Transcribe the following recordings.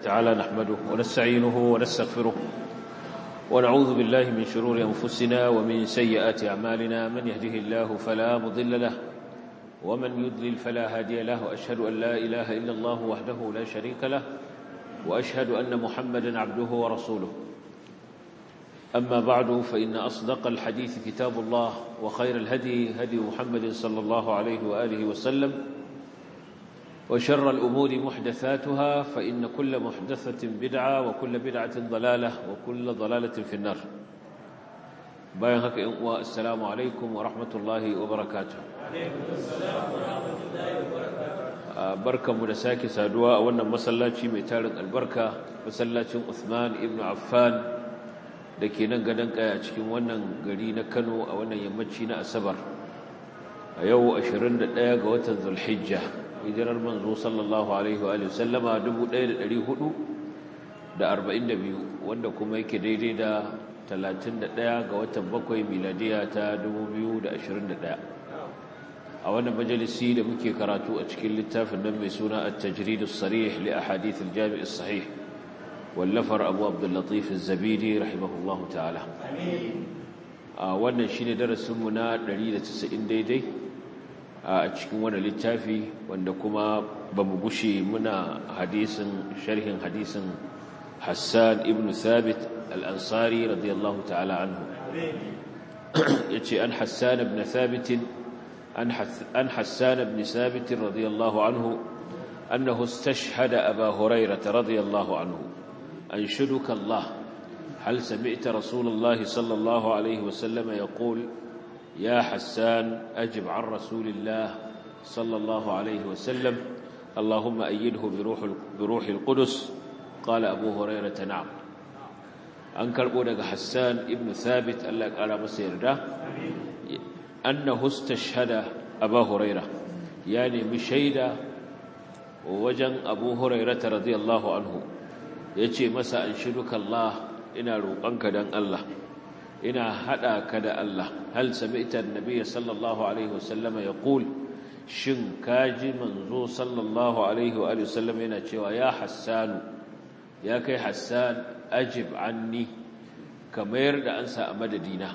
تعالى نحمده ونستعينه ونستغفره ونعوذ بالله من شرور أنفسنا ومن سيئات أعمالنا من يهده الله فلا مضل له ومن يضلل فلا هادي له وأشهد أن لا إله إلا الله وحده لا شريك له وأشهد أن محمدا عبده ورسوله أما بعد فإن أصدق الحديث كتاب الله وخير الهدي هدي محمد صلى الله عليه وآله وسلم وشر الأمور محدثاتها فإن كل محدثة بدعة وكل بدعة ضلالة وكل ضلالة في النار باين هكا والسلام عليكم ورحمة الله وبركاته عليكم السلام ورحمة الله وبركاته بركة مدساكي سادوا أولا مسلاتي ميتارك البركة مسلاتي عثمان ابن عفان da ke nan gadon kaya a cikin wannan gari na kano a wannan yammaci na asabar a yau 21 ga watan zulhijja hijirar manzo sallallahu alaihi wa sallama 1442 wanda kuma yake daidai da 31 ga watan bakwai miladiya ta 2021 a wannan majalisi da muke karatu a cikin littafin nan mai suna at-tajrid as-sarih li ahadith al-jami' as-sahih wallafar abu abdullatif zabidi rahimahullahu ta'ala a wannan shine darasinmu na 190 daidai a cikin wannan littafi wanda kuma ba mu gushe muna hadisin sharhin hadisin hassan ibn thabit al-ansari radiyallahu ta'ala anhu yace an hassan ibn thabit an hassan ibn thabit radiyallahu anhu أنه استشهد أبا هريرة رضي الله عنه أنشدك الله هل سمعت رسول الله صلى الله عليه وسلم يقول يا حسان أجب عن رسول الله صلى الله عليه وسلم اللهم أيده بروح, بروح القدس قال أبو هريرة نعم أنكر بودك حسان ابن ثابت ألا قال مسير ده أنه استشهد أبا هريرة يعني مشيدة ووجن أبو هريرة رضي الله عنه ya ce masa an shiruka Allah ina roƙonka don Allah ina haɗa ka da Allah hal sami'ta annabiyya sallallahu alaihi wasallam ya qul shin kaji manzo sallallahu alaihi wa sallam yana cewa ya hassanu ya kai hassan ajib anni ka mayar da ansa a madadina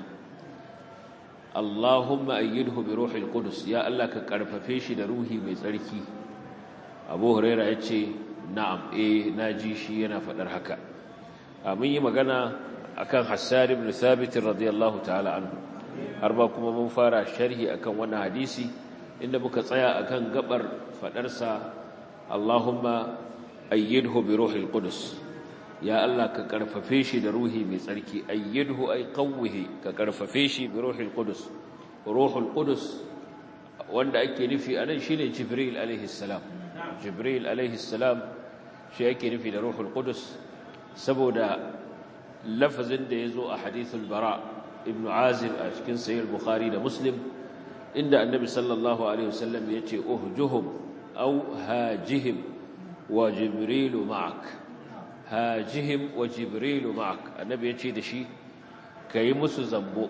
Allahumma ayyidhu bi ruhil qudus ya Allah ka karfafe shi da ruhi mai tsarki Abu Hurairah yace na'am eh naji shi yana fadar haka mun yi magana akan Hassan ibn Thabit radiyallahu ta'ala anhu har ba kuma mun fara sharhi akan wannan hadisi inda muka tsaya akan gabar fadar sa Allahumma ayyidhu bi ruhil qudus ya Allah ka karfafe shi da ruhi mai tsarki ayyidhu ay qawwihi ka karfafe shi bi ruhil qudus ruhul qudus wanda ake nufi anan shine Jibril alaihi salam Jibril alaihi salam shi yake nufi da Ruhul Qudus saboda lafazin da yazo a hadithul Bara ibn Azib a cikin Sahih Bukhari da Muslim inda Annabi sallallahu alaihi wasallam yace uhjuhum aw hajihim wa Jibril ma'ak hajihim wa Jibril ma'ak Annabi yace da shi kai musu zambo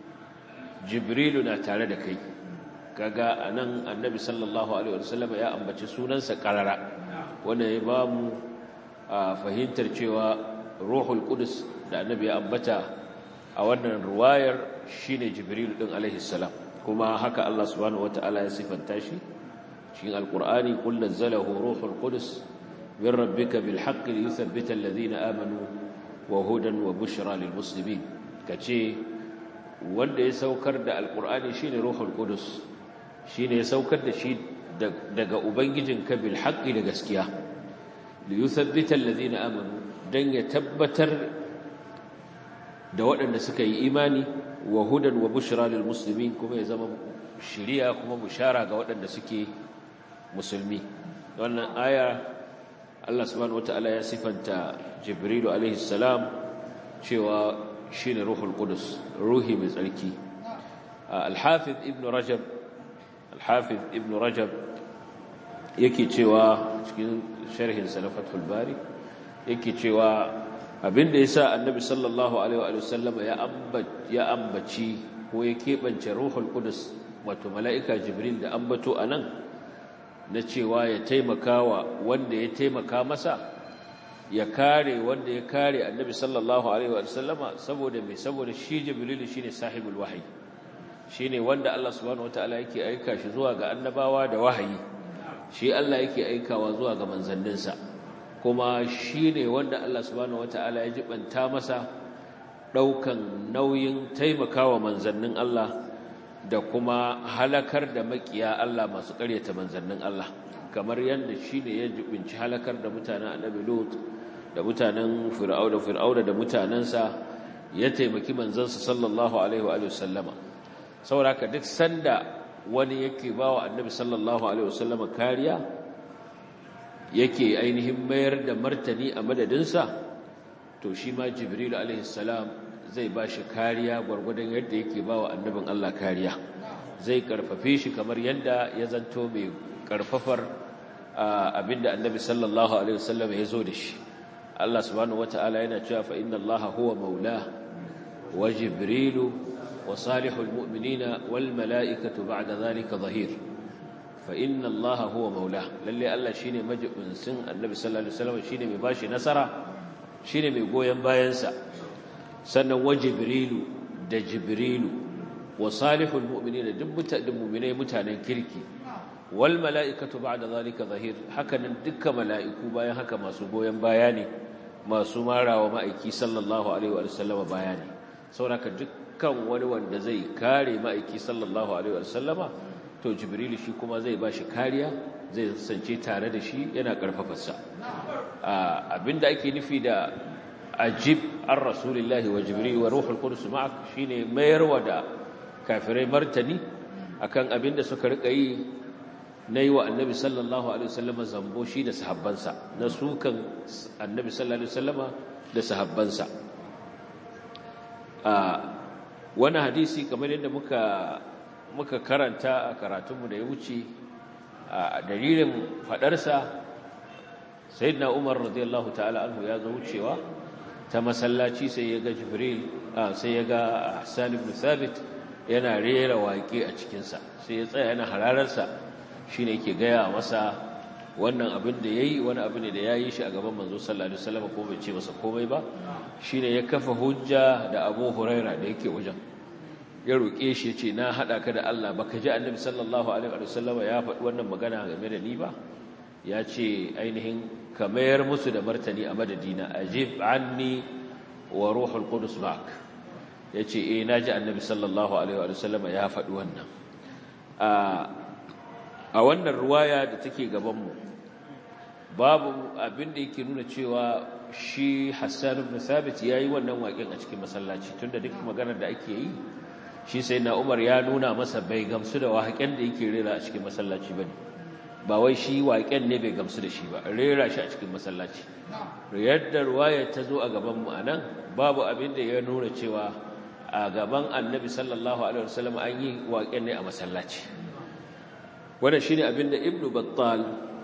Jibril na tare da kai kaga anan annabi sallallahu alaihi wasallam ya ambaci sunansa karara wanda ya ba mu fahimtar cewa ruhul qudus da annabi ya ambata a wannan ruwayar shine jibril din alaihi salam kuma haka Allah subhanahu wataala ya sifanta shi cikin alqur'ani qul nazzalahu ruhul qudus min rabbika bil haqqi liyuthabbita alladhina amanu wa hudan wa bushra lil muslimin kace wanda ya saukar da alqur'ani shine ruhul qudus shi ne ya saukar da shi daga Ubangijin kabil haƙƙi da gaskiya da yi sabbitar lazina amanu don ya tabbatar da waɗanda suka yi imani wa hudan wa bushra lil musulmi kuma ya zama shiriya kuma bushara ga waɗanda suke musulmi wannan aya Allah subhanahu wataala ya sifanta Jibrilu alaihi salam cewa shine ruhul qudus ruhi mai tsarki al-hafiz ibn rajab الحافظ ابن رجب yake cewa cikin sharhin salafatul bari yake cewa abinda yasa annabi sallallahu alaihi wa sallam ya ambaci ya ambaci ko ya kebance ruhul qudus wato malaika jibril da ambato anan na cewa ya taimakawa wanda ya taimaka masa ya kare wanda ya kare annabi sallallahu alaihi wa sallama saboda mai saboda shi jibrilu shine sahibul wahyi shine wanda Allah subhanahu wataala yake aika shi zuwa ga annabawa da wahayi shi Allah yake aikawa zuwa ga manzanninsa kuma shine wanda Allah subhanahu wataala ya jibanta masa daukan nauyin taimakawa manzannin Allah da kuma halakar da makiya Allah masu ƙaryata manzannin Allah kamar yadda shine ya jibinci halakar da mutanen annabi Lut da mutanen Fir'auna Fir'auna da mutanansa ya taimaki manzansa sallallahu alaihi wa sallama sauraka duk sanda wani yake bawa annabi sallallahu alaihi wasallama kariya yake ainihin mayar da martani a madadinsa to shi ma jibril alaihi salam zai ba shi kariya gwargwadon yadda yake bawa annabin Allah kariya zai karfafe shi kamar yadda ya zanto mai karfafar abinda annabi sallallahu alaihi wasallam ya zo da shi Allah subhanahu wataala yana cewa fa inna Allaha huwa maula wa jibrilu وصالح المؤمنين والملائكة بعد ذلك ظهير فإن الله هو مولاه للي الله شيني مجب من سن النبي صلى الله عليه وسلم شيني مباشي نصرة شيني مقويا باينسا سنة وجبريل دا جبريل وصالح المؤمنين دمت المؤمنين متانا كركي والملائكة بعد ذلك ظهير حكا ندك ملائكو بايا حكا ما سبويا باياني ما سمارا وما إكي صلى الله عليه وسلم باياني سورة دك kan wani wanda zai kare ma'aiki sallallahu alaihi wasallama to jibrilu shi kuma zai ba shi kariya zai sance tare da shi yana karfafarsa abinda ake nufi da ajib an rasulillahi wa jibril wa ruhul qudus ma'ak shine mayarwa da kafirai martani akan abinda suka rika yi nayi wa annabi sallallahu alaihi wasallama zambo shi da sahabbansa na sukan annabi sallallahu alaihi wasallama da sahabbansa wani hadisi kamar yadda muka muka karanta a karatunmu da ya wuce a dalilin fadarsa sayyidina Umar radiyallahu ta'ala anhu ya zo wucewa ta masallaci sai ya ga Jibril sai ya ga Hassan ibn Thabit yana rera waƙe a cikin sa sai ya tsaya yana hararsa shine yake gaya masa wannan abin da yayi wani abu ne da yayi shi a gaban manzo sallallahu alaihi wasallam ko bai ce masa komai ba shine ya kafa hujja da Abu Huraira da yake wajen ya roƙe shi yace na hada ka da Allah baka ji Annabi sallallahu alaihi wasallam ya faɗi wannan magana game da ni ba ya ce ainihin ka mayar musu da martani a madadina ajib anni wa ruhul qudus ma'ak yace eh naji Annabi sallallahu alaihi wasallam ya faɗi wannan a a wannan ruwaya da take gaban mu babu abin da yake nuna cewa shi Hassan ibn Thabit yayi wannan waƙin a cikin masallaci tunda duk maganar da ake yi shi sai na Umar ya nuna masa bai gamsu da waƙen da yake rera a cikin masallaci bane ba wai shi waƙen ne bai gamsu da shi ba rera shi a cikin masallaci yadda ruwaya ta zo a gaban mu anan babu abin da ya nuna cewa a gaban Annabi sallallahu alaihi wasallam an yi waƙen ne a masallaci wannan shine abin da Ibn Battal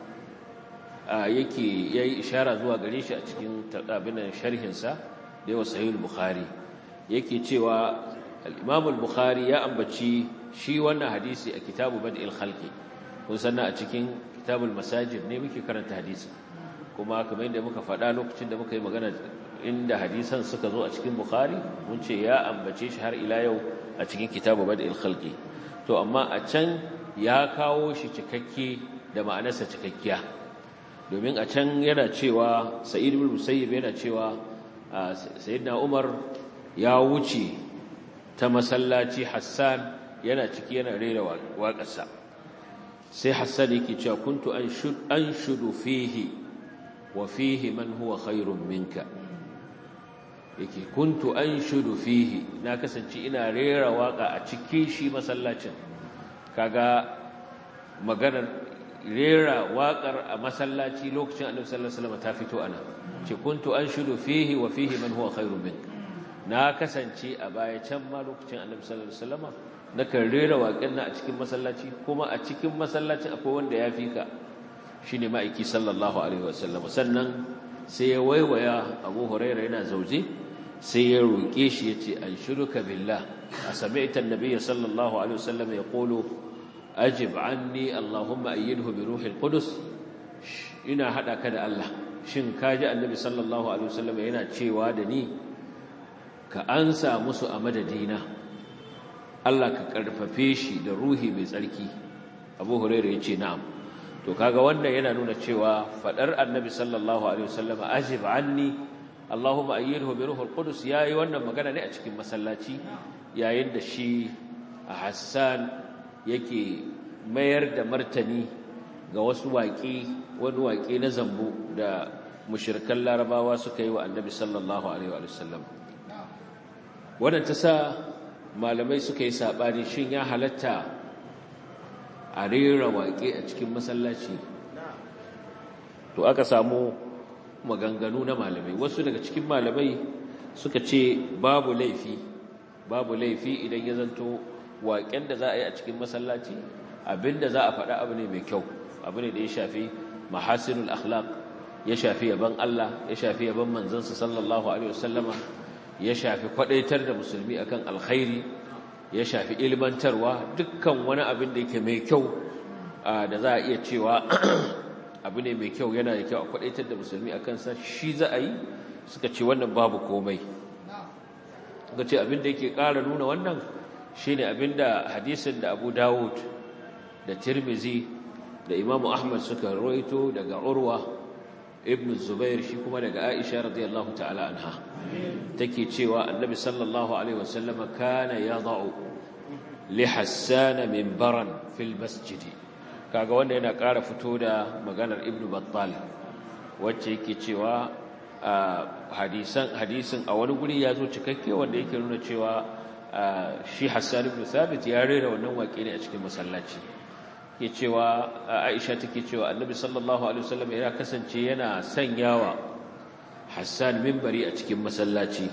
yake yayi ishara zuwa gare shi a cikin abin sharhin sa da yawa sahih bukhari yake cewa al-imam al-bukhari ya ambaci shi wannan hadisi a kitabu bad'il khalqi kun sanna a cikin kitabul masajid ne muke karanta hadisi kuma kamar yadda muka faɗa lokacin da muka yi magana inda hadisan suka zo a cikin bukhari mun ce ya ambace shi har ila yau a cikin kitabu bad'il khalqi to amma a can ya kawo shi cikakke da ma'anarsa cikakkiya domin a can yana cewa sa'id ibn musayyib yana cewa sayyidina umar ya wuce ta masallaci hassan yana ciki yana rera waƙarsa sai hassan yake cewa kuntu anshudu fihi wa fihi man huwa khairun minka yake kuntu anshudu fihi na kasance ina rera waƙa a cikin shi masallacin kaga maganar rera waƙar a masallaci lokacin annabi sallallahu alaihi wasallam ta fito ana ce kuntu anshudu fihi wa fihi man huwa khairun min na kasance a baya can ma lokacin annabi sallallahu alaihi wasallam nakan rera waƙar na a cikin masallaci kuma a cikin masallacin akwai wanda ya fi ka shine ma'aiki sallallahu alaihi wasallam sannan sai ya waiwaya Abu Hurairah yana zauje sai ya roƙe shi yace anshuduka billah a sami'ta an-nabiy sallallahu alaihi wasallam yaqulu ajib anni allahumma ayyidhu bi ruhil qudus ina hada ka da Allah shin kaji annabi sallallahu alaihi wasallam yana cewa da ni ka ansa musu a madadina Allah ka karfafe shi da ruhi mai tsarki Abu Hurairah yace na'am to kaga wannan yana nuna cewa fadar annabi sallallahu alaihi wasallam ajib anni Allahumma ayyidhu bi ruhul qudus yayi wannan magana ne a cikin masallaci yayin da shi Hassan yake mayar da martani ga wasu waƙi wani waƙi na zambo da mushirkan larabawa suka yi wa annabi sallallahu alaihi wa sallam wannan ta sa malamai suka yi saɓani shin ya halatta a rera waƙe a cikin masallaci to aka samu maganganu na malamai wasu daga cikin malamai suka ce babu laifi babu laifi idan ya zanto waƙen da za a yi a cikin masallaci abinda za a faɗa abu ne mai kyau abu ne da ya shafi mahasinul akhlaq ya shafi yaban Allah ya shafi yaban manzansa sallallahu alaihi wasallama ya shafi kwadaitar da musulmi akan alkhairi ya shafi ilmantarwa dukkan wani abin da yake mai kyau da za a iya cewa abu ne mai kyau yana da kyau a kwadaitar da musulmi akan sa shi za a yi suka ce wannan babu komai suka ce abin da yake ƙara nuna wannan shine abin da hadisin da Abu Dawud da Tirmizi da Imam Ahmad suka rawaito daga Urwa ibn Zubair shi kuma daga Aisha radiyallahu ta'ala anha take cewa Annabi sallallahu alaihi wasallam kana yad'u li Hassan minbaran fil masjid kaga wanda yana ƙara fito da maganar Ibn Battal wacce yake cewa hadisan hadisin a wani guri ya zo cikakke wanda yake nuna cewa shi Hassan ibn Thabit ya rera wannan waƙe ne a cikin masallaci ke cewa Aisha take cewa Annabi sallallahu alaihi wasallam ya kasance yana sanyawa Hassan minbari a cikin masallaci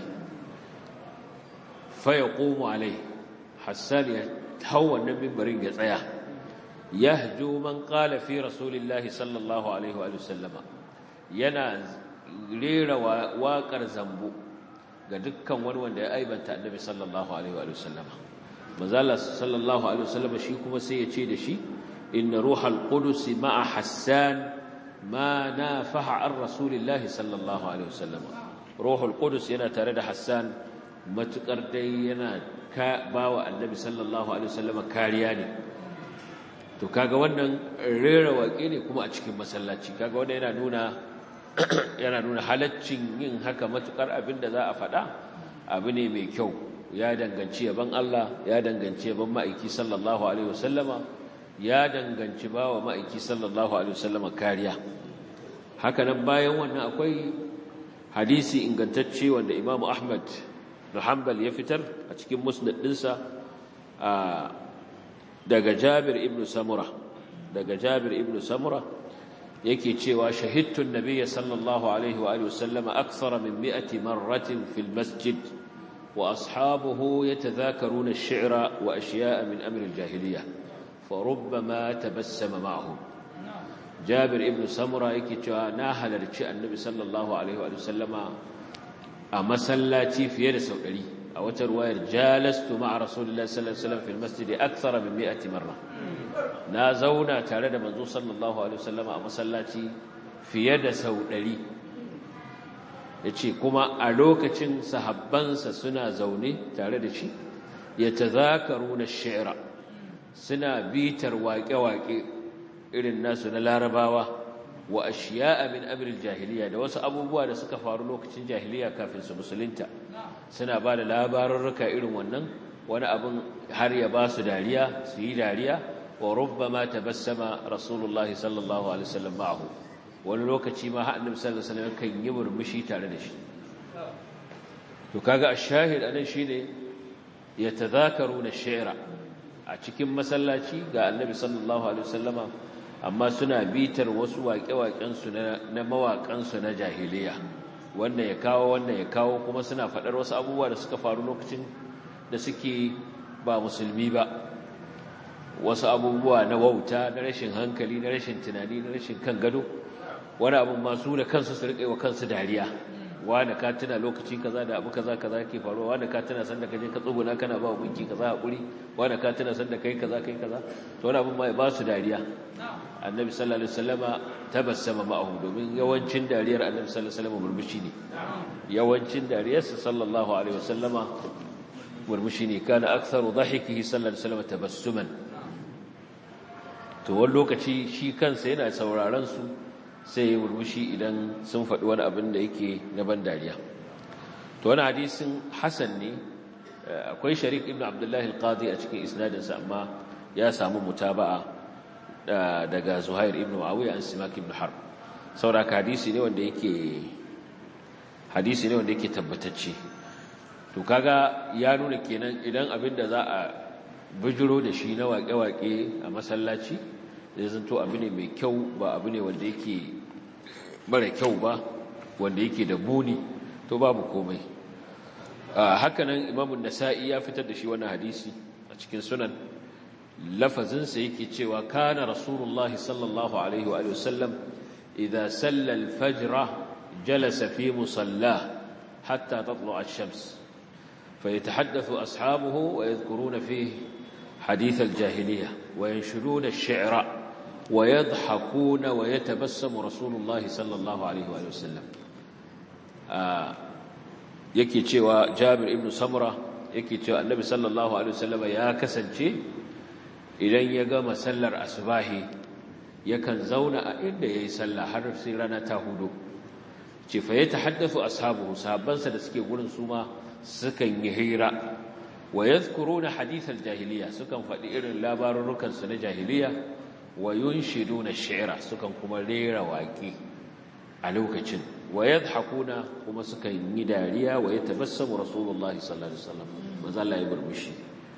fa yaqumu alai Hassan ya hau wannan minbarin ya tsaya yahju man qala fi rasulillahi sallallahu alaihi wa sallama yana rera waƙar zambo ga dukkan wani wanda ya aibanta Annabi sallallahu alaihi wa sallama manzo sallallahu alaihi wa sallama shi kuma sai ya ce da shi إن روح القدس مع حسان ما نافح عن رسول الله صلى الله عليه وسلم روح القدس ينا ترد حسان متقر دي ينا باوى النبي صلى الله عليه وسلم كارياني to kaga wannan rera waƙe ne kuma a cikin masallaci kaga wannan yana nuna yana nuna halaccin yin haka matukar abin da za a faɗa abu ne mai kyau ya danganci yaban Allah ya danganci yaban ma'aiki sallallahu alaihi wasallama ya danganci ba wa ma'aiki sallallahu alaihi wasallam kariya hakanan bayan wannan akwai hadisi ingantacce wanda Imam Ahmad da Hanbal ya fitar a cikin musnad dinsa daga Jabir ibn Samura daga Jabir ibn Samura yake cewa shahidtu an-nabiy sallallahu alaihi wa alihi wasallam akthara min 100 marratin fil masjid wa ashabuhu yatadhakaruna ash-shi'ra wa ashya'a min amri al-jahiliyyah فربما تبسم معهم جابر ابن سمرة yake cewa na halarci annabi sallallahu alaihi wa sallama a masallaci fiye da sau 100 a wata ruwayar jalastu ma'a rasulullahi sallallahu alaihi wasallam fil masjid akthar min 100 marra na zauna tare da manzo sallallahu alaihi wasallama a masallaci fiye da sau 100 yace kuma a lokacin sahabbansa suna zaune tare da shi yatazakaruna ash-shi'ra suna bitar waƙe-waƙe irin nasu na larabawa wa ashiya'a min amril jahiliya da wasu abubuwa da suka faru lokacin jahiliya kafin su musulunta suna ba da labarurruka irin wannan wani abin har ya ba su dariya su yi dariya wa rubbama tabassama rasulullahi sallallahu alaihi wasallam ma'ahu wani lokaci ma har annabi sallallahu alaihi wasallam kan yi murmushi tare da shi to kaga ash-shahid anan shine yatadhakaruna ash-shi'ra a cikin masallaci ga annabi sallallahu alaihi wasallama amma suna bitar wasu waƙe-waƙensu na mawaƙansu na jahiliya wannan ya kawo wannan ya kawo kuma suna faɗar wasu abubuwa da suka faru lokacin da suke ba musulmi ba wasu abubuwa na wauta na rashin hankali na rashin tunani na rashin kan gado wani abin masu da kansu su riƙe wa kansu dariya wani ka tuna lokaci kaza da abu kaza kaza ke faruwa wani ka tuna sanda ka je ka tsuguna kana ba gunki kaza hakuri wani ka tuna sanda kai kaza kai kaza to wani abin ma ba su dariya annabi sallallahu alaihi wasallama tabassama ma'ahu domin yawancin dariyar annabi sallallahu alaihi wasallama murmushi ne yawancin dariyarsa sallallahu alaihi wasallama murmushi ne kana aktharu dhahikihi sallallahu alaihi wasallama tabassuman to wani lokaci shi kansa yana sauraron su sai ya murmushi idan sun faɗi wani abin da yake na ban dariya to wani hadisin hasan ne akwai sharik ibn abdullahi al-qadi a cikin isnadinsa amma ya samu mutaba'a daga zuhair ibn muawiya an simak ibn harb sauraka hadisi ne wanda yake hadisi ne wanda yake tabbatacce to kaga ya nuna kenan idan abin da za a bijiro da shi na waƙe-waƙe a masallaci zai zanto abu ne mai kyau ba abu ne wanda yake mara kyau ba wanda yake da muni to babu komai hakanan imamun nasa'i ya fitar da shi wannan hadisi a cikin sunan lafazinsa yake cewa kana rasulullah sallallahu alaihi wa sallam idza salla al-fajr jalasa fi musalla hatta tatlu ash-shams فيتحدث أصحابه ويذكرون فيه حديث الجاهلية وينشدون الشعر ويضحكون ويتبسم رسول الله صلى الله عليه وآله وسلم yake cewa Jabir ibn Samra yake cewa Annabi sallallahu alaihi wasallam ya kasance idan ya gama sallar asubahi yakan zauna a inda yayi sallah har sai rana ta hudu ce fa yatahaddathu ashabuhu sahabbansa da suke gurin su ma sukan yi hira wa yadhkuruna hadith al-jahiliya sukan faɗi irin labarurukan su na jahiliya wa yunshiduna ash-shi'ra sukan kuma rera waƙi a lokacin wa yadhakuna kuma sukan yi dariya wa yatabassamu rasulullahi sallallahu alaihi wasallam manzo Allah ya burmushi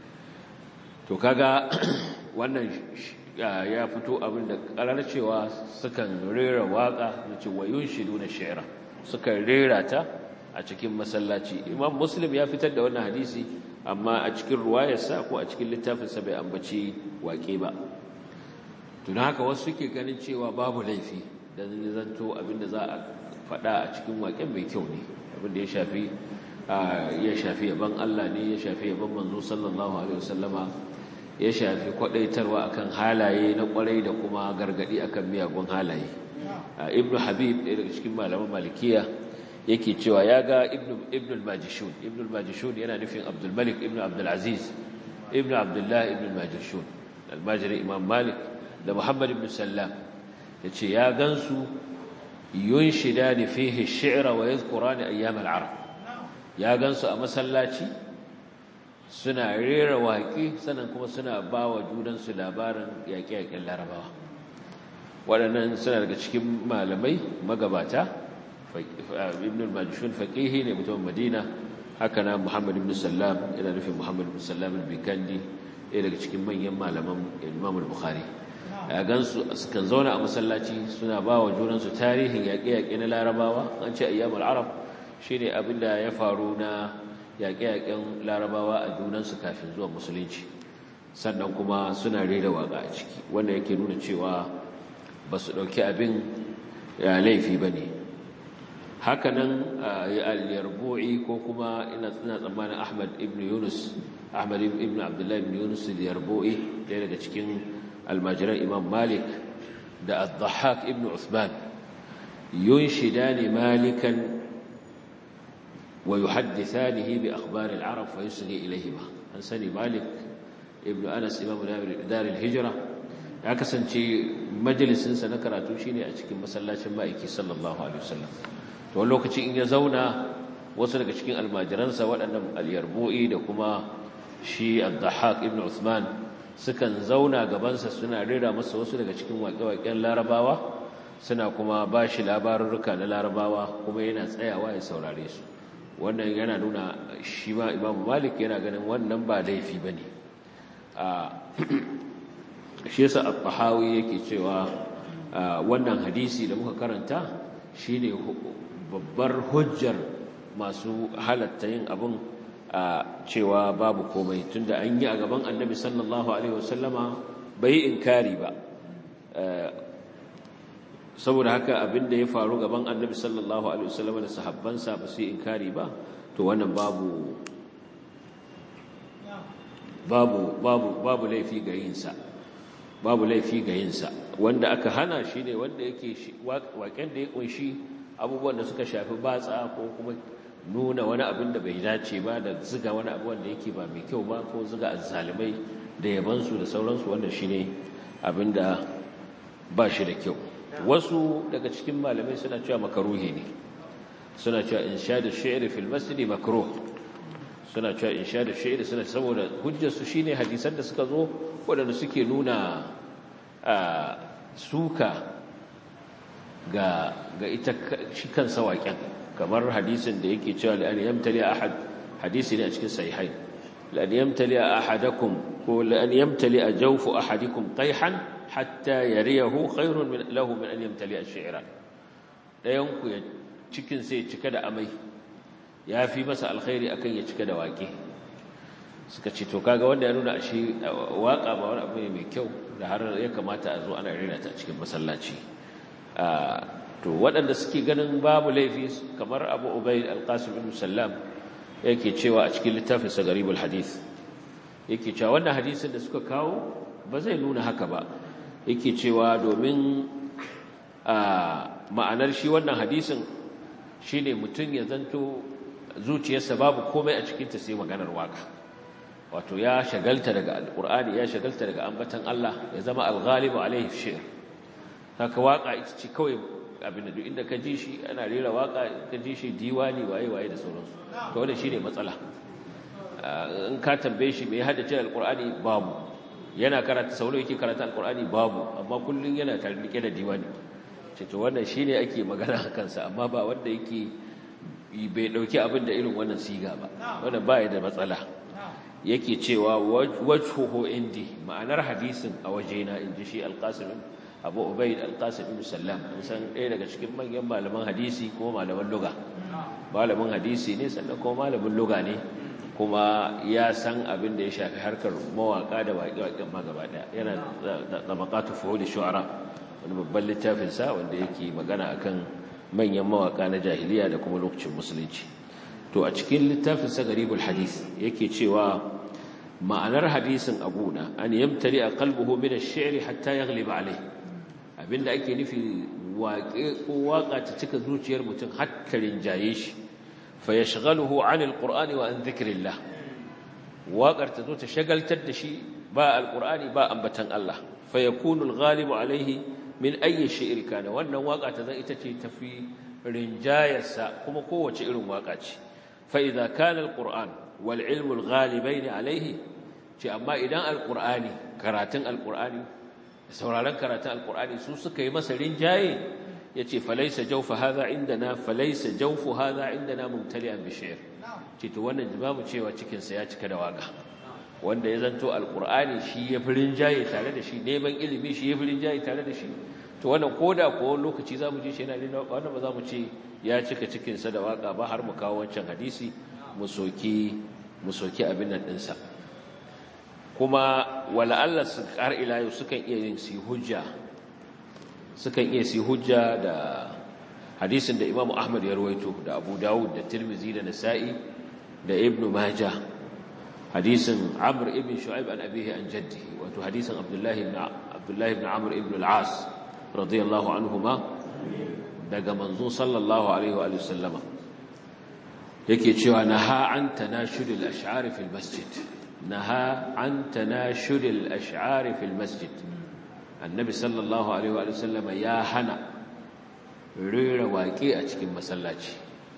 to kaga wannan ya fito abin da karar cewa sukan rera waka nace wa yunshiduna ash-shi'ra sukan rera ta a cikin masallaci imam muslim ya fitar da wannan hadisi amma a cikin ruwayarsa ko a cikin littafinsa bai ambaci waƙe ba tun haka wasu suke ganin cewa babu laifi da zanto abinda za a faɗa a cikin waƙen mai kyau ne abinda ya shafi ya shafi yaban Allah ne ya shafi yaban manzo sallallahu alaihi wasallama ya shafi kwadaitarwa akan halaye na kwarai da kuma gargadi akan miyagun halaye ibnu habib ɗaya daga cikin malaman malikiya yake cewa ya ga ibn al-majishun ibn al-majishun yana nufin abdul malik ibn abdul aziz ibn abdullah ibn al-majishun al-majri imam malik da muhammad ibn sallam yace ya gansu yunshidani fihi ash-shi'ra wa yadhkurani ayyam al-arab ya gansu a masallaci suna rera waƙi sannan kuma suna bawa junansu labarin yaƙe-yaƙen larabawa waɗannan suna daga cikin malamai magabata ibn al-majshun faqihi ne mutumin madina haka na muhammad ibn sallam yana nufin muhammad ibn sallam al-bikandi ɗaya daga cikin manyan malaman imam al-bukhari ya gansu sukan zauna a masallaci suna ba wa junansu tarihin yaƙe-yaƙe na larabawa an ce ayyam al-arab shine abin da ya faru na yaƙe-yaƙen larabawa a junansu kafin zuwa musulunci sannan kuma suna rera waƙa a ciki wanda yake nuna cewa ba su ɗauki abin ya laifi ba ne hakanan al-yarbu'i ko kuma ina tsammanin Ahmad ibn Yunus Ahmad ibn Abdullah ibn Yunus al-yarbu'i ɗaya daga cikin almajiran Imam Malik da Ad-Dhahhak ibn Uthman yunshidani Malikan wa yuhaddithanihi bi akhbar al-arab fa yusghi ilayhima an sani Malik ibn Anas Imam Dar al-Hijra ya kasance majalisinsa na karatu shine a cikin masallacin ma'aiki sallallahu alaihi wasallam to wani lokaci in ya zauna wasu daga cikin almajiransa waɗannan al-yarbu'i da kuma shi ad-dhahhak ibn Uthman sukan zauna gabansa suna rera masa wasu daga cikin waƙe-waƙen larabawa suna kuma ba shi labarurruka na larabawa kuma yana tsayawa ya saurare su wannan yana nuna shi ma imam malik yana ganin wannan ba laifi ba ne shi yasa al-tahawi yake cewa wannan hadisi da muka karanta shine babbar hujjar masu halatta yin abin a cewa babu komai tunda an yi a gaban annabi sallallahu alaihi wasallama bai inkari ba saboda haka abin da ya faru gaban annabi sallallahu alaihi wasallam da sahabbansa ba su inkari ba to wannan babu babu babu babu laifi ga yinsa babu laifi ga yinsa wanda aka hana shi ne wanda yake waken da ya kunshi abubuwan da suka shafi batsa ko kuma nuna wani abin da bai dace ba da ziga wani abu wanda yake ba mai kyau ba ko ziga azzalimai da yabansu da sauransu wanda shi ne abin da ba shi da kyau wasu daga cikin malamai suna cewa makaruhi ne suna cewa insha da shi'ri fil masjid makruh suna cewa insha da shi'ri suna saboda hujjar su shine hadisan da suka zo wadanda suke nuna suka ga ga ita shi kansa waƙen kamar hadisin da yake cewa la an yamtali ahad hadisi ne a cikin sahihain la an yamtali ahadakum ko la an yamtali jawfu ahadikum qayhan hatta yariyahu khairun min lahu min an yamtali ash-shi'ra dayan ku ya cikin sai cika da amai yafi masa alkhairi akan ya cika da waƙe suka ce to kaga wanda ya nuna ashe waka ba wani abu ne mai kyau da har ya kamata a zo ana rera ta cikin masallaci to waɗanda suke ganin babu laifi kamar Abu Ubayd al-Qasim ibn Sallam yake cewa a cikin littafin sa Garibul Hadith yake cewa wannan hadisin da suka kawo ba zai nuna haka ba yake cewa domin ma'anar shi wannan hadisin shine mutum ya zanto zuciyarsa babu komai a cikinta sai maganar waka wato ya shagalta daga alkur'ani ya shagalta daga ambatan Allah ya zama alghalibu alaihi shi'r haka waka ita ce kawai abin da duk inda ka ji shi ana rera waka ka ji shi diwani waye waye da sauransu to wannan shine matsala in ka tambaye shi me ya haddace alkur'ani babu yana karanta sauro yake karanta alkur'ani babu amma kullun yana tarike da diwani ce to wannan shine ake magana a kansa amma ba wanda yake bai dauki abin da irin wannan siga ba wannan ba da matsala yake cewa wajhuhu indi ma'anar hadisin a wajena inji shi alqasim abu ubayd alqasim ibn sallam san ɗaya daga cikin manyan malaman hadisi ko malaman lugha malamin hadisi ne sannan kuma malamin lugha ne kuma ya san abin da ya shafi harkar mawaka da waƙe-waƙen ma gaba ɗaya yana da maƙatu fuhuli shu'ara wani babban littafin sa wanda yake magana akan manyan mawaka na jahiliya da kuma lokacin musulunci to a cikin littafin sa garibul hadis yake cewa ma'anar hadisin abuna an yamtari a qalbuhu min ash-shi'r hatta yaghliba alayh abinda ake nufi waƙe ko waƙa ta cika zuciyar mutum har ta rinjaye shi fa yashghaluhu 'an al-qur'ani wa an dhikrillah waƙar ta zo ta shagaltar da shi ba al-qur'ani ba ambatan Allah fa yakunu al-ghalibu alayhi min ayyi shi'r kana wannan waƙa ta zan ita ce tafi rinjayarsa kuma kowace irin waƙa ce fa idza kana al-qur'an wal ilmu al-ghalibain alayhi ce amma idan al-qur'ani karatun al-qur'ani sauraron karatun al-qur'ani su suka yi masa rinjaye yace falaysa jawfa hadha indana falaysa jawfu hadha indana mumtali'an bi shi'r ce to wannan babu cewa cikin sa ya cika da waka wanda ya zanto alqur'ani shi ya fi rinjaye tare da shi neman ilimi shi ya fi rinjaye tare da shi to wannan koda ko lokaci zamu ji shi yana rina wannan ba zamu ce ya cika cikin sa da waka ba har mu kawo wancan hadisi mu soki mu soki abin nan dinsa kuma wala Allah su kar ila yau sukan iya yin si hujja sukan iya si hujja da hadisin da Imam Ahmad ya rawaito da Abu Dawud da Tirmidhi da Nasa'i da Ibn Majah hadisin Amr ibn Shu'aib an abihi an jaddihi wato hadisin Abdullah ibn Abdullah ibn Amr ibn al-As radiyallahu anhuma daga manzo sallallahu alaihi wa sallama yake cewa naha an tanashudul ash'ar fil masjid naha an tanashudul ash'ar fil masjid annabi sallallahu alaihi wa sallama ya hana rera waƙe a cikin masallaci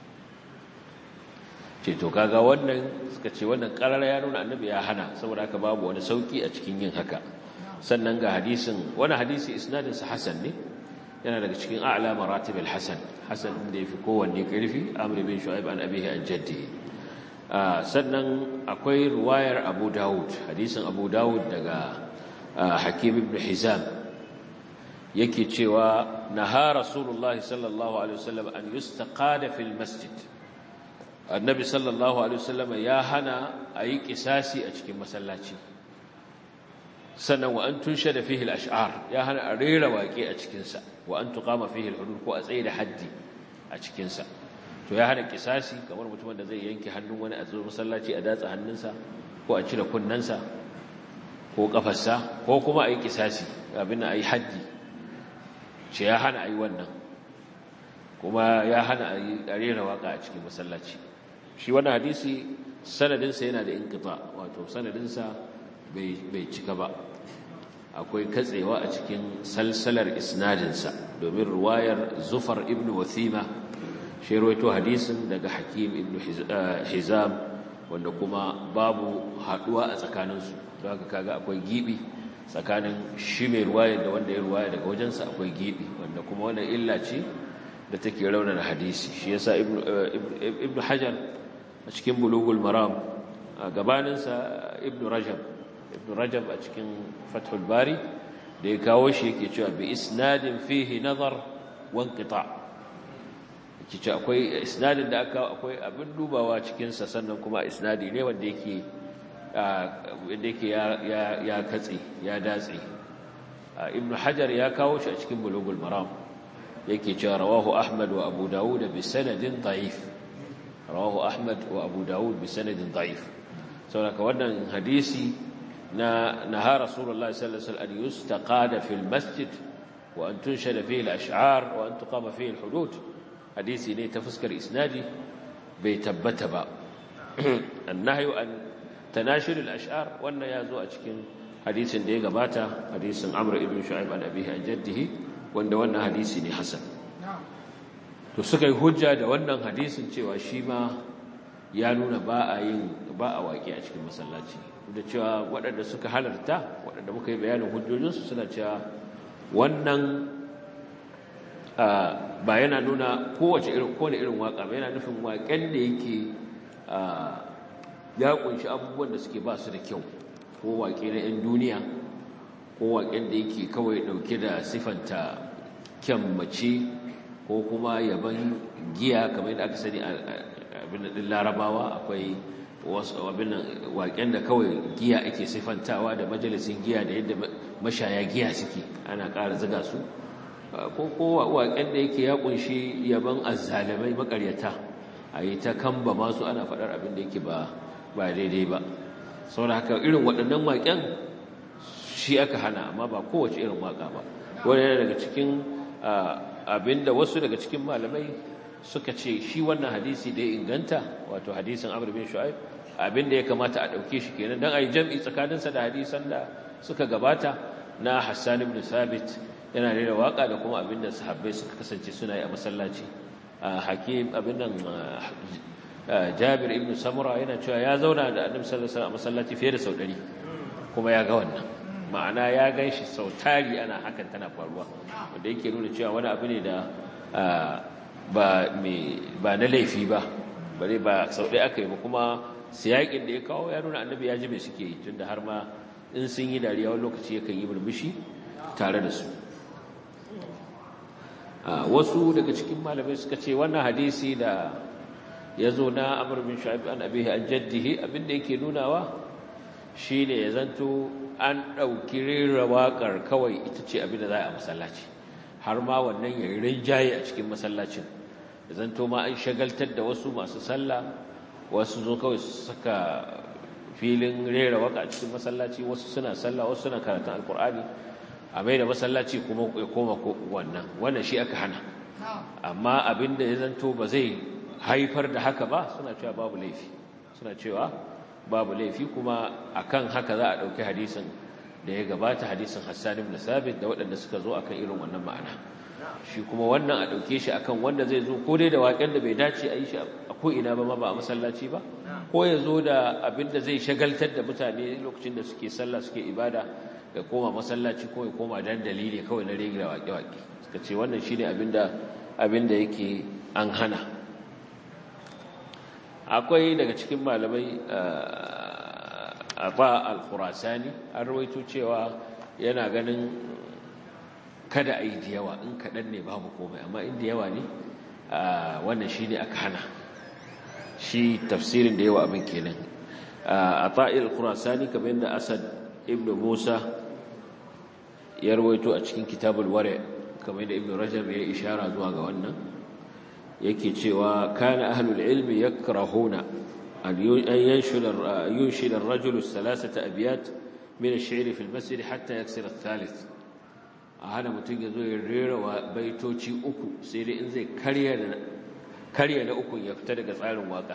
ce to kaga wannan suka ce wannan ƙarar ya nuna annabi ya hana saboda haka babu wani sauki a cikin yin haka sannan ga hadisin wani hadisi isnadinsa hasan ne yana daga cikin a'la maratib al-hasan hasan da yafi kowanne karfi amr bin shu'aib an abihi an jaddi sannan akwai ruwayar abu daud hadisin abu daud daga hakim ibn hizam yake cewa naha rasulullah sallallahu alaihi wasallam an yustaqada fil masjid annabi sallallahu alaihi wasallam ya hana ayi kisasi a cikin masallaci sannan wa an tunshe da fihi al-ash'ar ya hana a rera waƙe a cikinsa wa an tuqama fihi al-hudud ko a tsaye da haddi a cikinsa to ya hana kisasi kamar mutumin da zai yanke hannun wani a zuwa masallaci a datsa hannunsa ko a cire kunnensa ko kafarsa ko kuma a yi kisasi abin a yi haddi ce ya hana a yi wannan kuma ya hana a rera waka a cikin masallaci shi wannan hadisi sanadinsa yana da inkita wato sanadinsa bai cika ba akwai katsewa a cikin salsalar isnadinsa domin ruwayar zufar ibn wathima shi rawaito hadisin daga hakim ibn hizam wanda kuma babu haduwa a tsakaninsu don haka kaga akwai gibi tsakanin shi mai ruwayar da wanda ya ruwaya daga wajensa akwai gibi wanda kuma wannan illa ce da take raunar hadisi shi yasa ibn hajar a cikin bulugul maram a gabaninsa ibn rajab ibn rajab a cikin fathul bari da ya kawo shi yake cewa bi isnadin fihi nazar wa inqita yake cewa akwai isnadin da aka akwai abin dubawa cikin sa sannan kuma isnadi ne wanda yake wanda yake ya ya katse ya datse ibn hajar ya kawo shi a cikin bulugul maram yake cewa rawahu ahmad wa abu dawud bi sanadin da'if rawahu ahmad wa abu dawud bi sanadin da'if saboda wannan hadisi na naha rasulullahi sallallahu alaihi wasallam an yustaqada fil masjid wa an tunshada fihi al-ash'ar wa an tuqama fihi al-hudud hadisi ne ta fuskar isnadi bai tabbata ba annahyu an tanashir al-ash'ar wannan yazo a cikin hadisin da ya gabata hadisin amr ibn shu'aib an abihi an jaddihi wanda wannan hadisi ne hasan to suka yi hujja da wannan hadisin cewa shi ma ya nuna ba a yin ba a waƙi a cikin masallaci da cewa waɗanda suka halarta waɗanda muka yi bayanin hujjojinsu suna cewa wannan ba yana nuna kowace irin kowane irin waƙa ba yana nufin waƙen da yake ya ƙunshi abubuwan da suke ba su da kyau ko waƙe na 'yan duniya ko waƙen da yake kawai ɗauke da siffanta kyan mace ko kuma yaban giya kamar yadda aka sani abin ɗin larabawa akwai abin waƙen da kawai giya ake siffantawa da majalisin giya da yadda mashaya giya suke ana ƙara ziga su ko kowa waƙen da yake ya ƙunshi yaban azzalamai makaryata a yi ta kamba masu ana faɗar abin da yake ba daidai ba saboda haka irin waɗannan waƙen shi aka hana amma ba kowace irin waƙa ba wani yana daga cikin abinda wasu daga cikin malamai suka ce shi wannan hadisi da ya inganta wato hadisin Amr bin Shu'aib abinda ya kamata a dauke shi kenan dan ayi jam'i tsakaninsa da hadisan da suka gabata na Hassan ibn Thabit yana da waka da kuma abinda sahabbai suka kasance suna yi a masallaci Hakim abin nan Jabir ibn Samura yana cewa ya zauna da Annabi sallallahu alaihi wasallam a masallaci fiye da sau 100 kuma ya ga wannan ma'ana ya ganshi sau tari ana hakan tana faruwa wanda yake nuna cewa wani abu ne da ba na laifi ba bare ba sau ɗaya aka yi ba kuma siyaƙin da ya kawo ya nuna annabi ya ji mai suke yi tun da har ma in sun yi dariya wani lokaci yakan yi murmushi tare da su wasu daga cikin malamai suka ce wannan hadisi da ya zo na amur bin shu'aib an abihi an jaddihi abinda yake nunawa shine ya zanto an ɗauki rera waƙar kawai ita ce abinda za a masallaci har ma wannan ya rinjaye a cikin masallacin da zanto ma an shagaltar da wasu masu sallah wasu zo kawai su saka filin rera waka a cikin masallaci wasu suna sallah wasu suna karatun alkur'ani a mai da masallaci kuma ya koma wannan wannan shi aka hana amma abin da ya zanto ba zai haifar da haka ba suna cewa babu laifi suna cewa babu laifi kuma akan haka za a ɗauki hadisin da ya gabata hadisin Hassan ibn Sabit da waɗanda suka zo akan irin wannan ma'ana shi kuma wannan a ɗauke shi akan wanda zai zo ko dai da waƙen da bai dace a yi shi a ko ina ba ma ba a masallaci ba ko ya zo da abin da zai shagaltar da mutane lokacin da suke sallah suke ibada ya koma masallaci ko ya koma dandali ne kawai na rege waƙe-waƙe suka ce wannan shine abin da abin da yake an hana akwai daga cikin malamai Aba al-Khurasani an rawaito cewa yana ganin kada a yi da yawa in kaɗan ne babu komai amma in da yawa ne wannan shi ne aka hana shi tafsirin da yawa abin kenan a ta'il al-Khurasani kamar yadda Asad ibn Musa ya rawaito a cikin kitabul wari kamar da ibnu rajab ya ishara zuwa ga wannan yake cewa kana ahlul ilmi yakrahuna an yanshul yunshil ar-rajulu thalathata abyat min ash-shi'r fi al-masjid hatta yaksir ath-thalith a hana mutum ya zo ya rera wa baitoci uku sai dai in zai karya na uku ya fita daga tsarin waka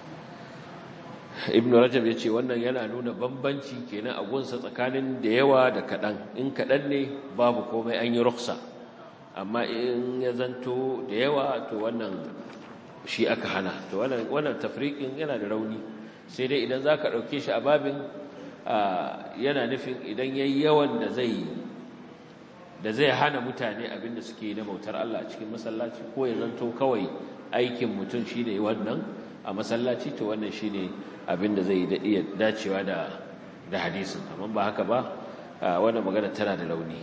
ibn rajab ya ce wannan yana nuna bambanci kenan a gunsa tsakanin da yawa da kaɗan in kaɗan ne babu komai an yi ruksa amma in ya zanto da yawa to wannan shi aka hana to wannan tafrikin yana da rauni sai dai idan za ka ɗauke shi a babin yana nufin idan ya yi yawan da zai da zai hana mutane abinda suke na bautar Allah a cikin masallaci ko ya zanto kawai aikin mutum shi ne wannan a masallaci to wannan shi ne abinda zai iya dacewa da da hadisin amma ba haka ba wannan magana tana da launi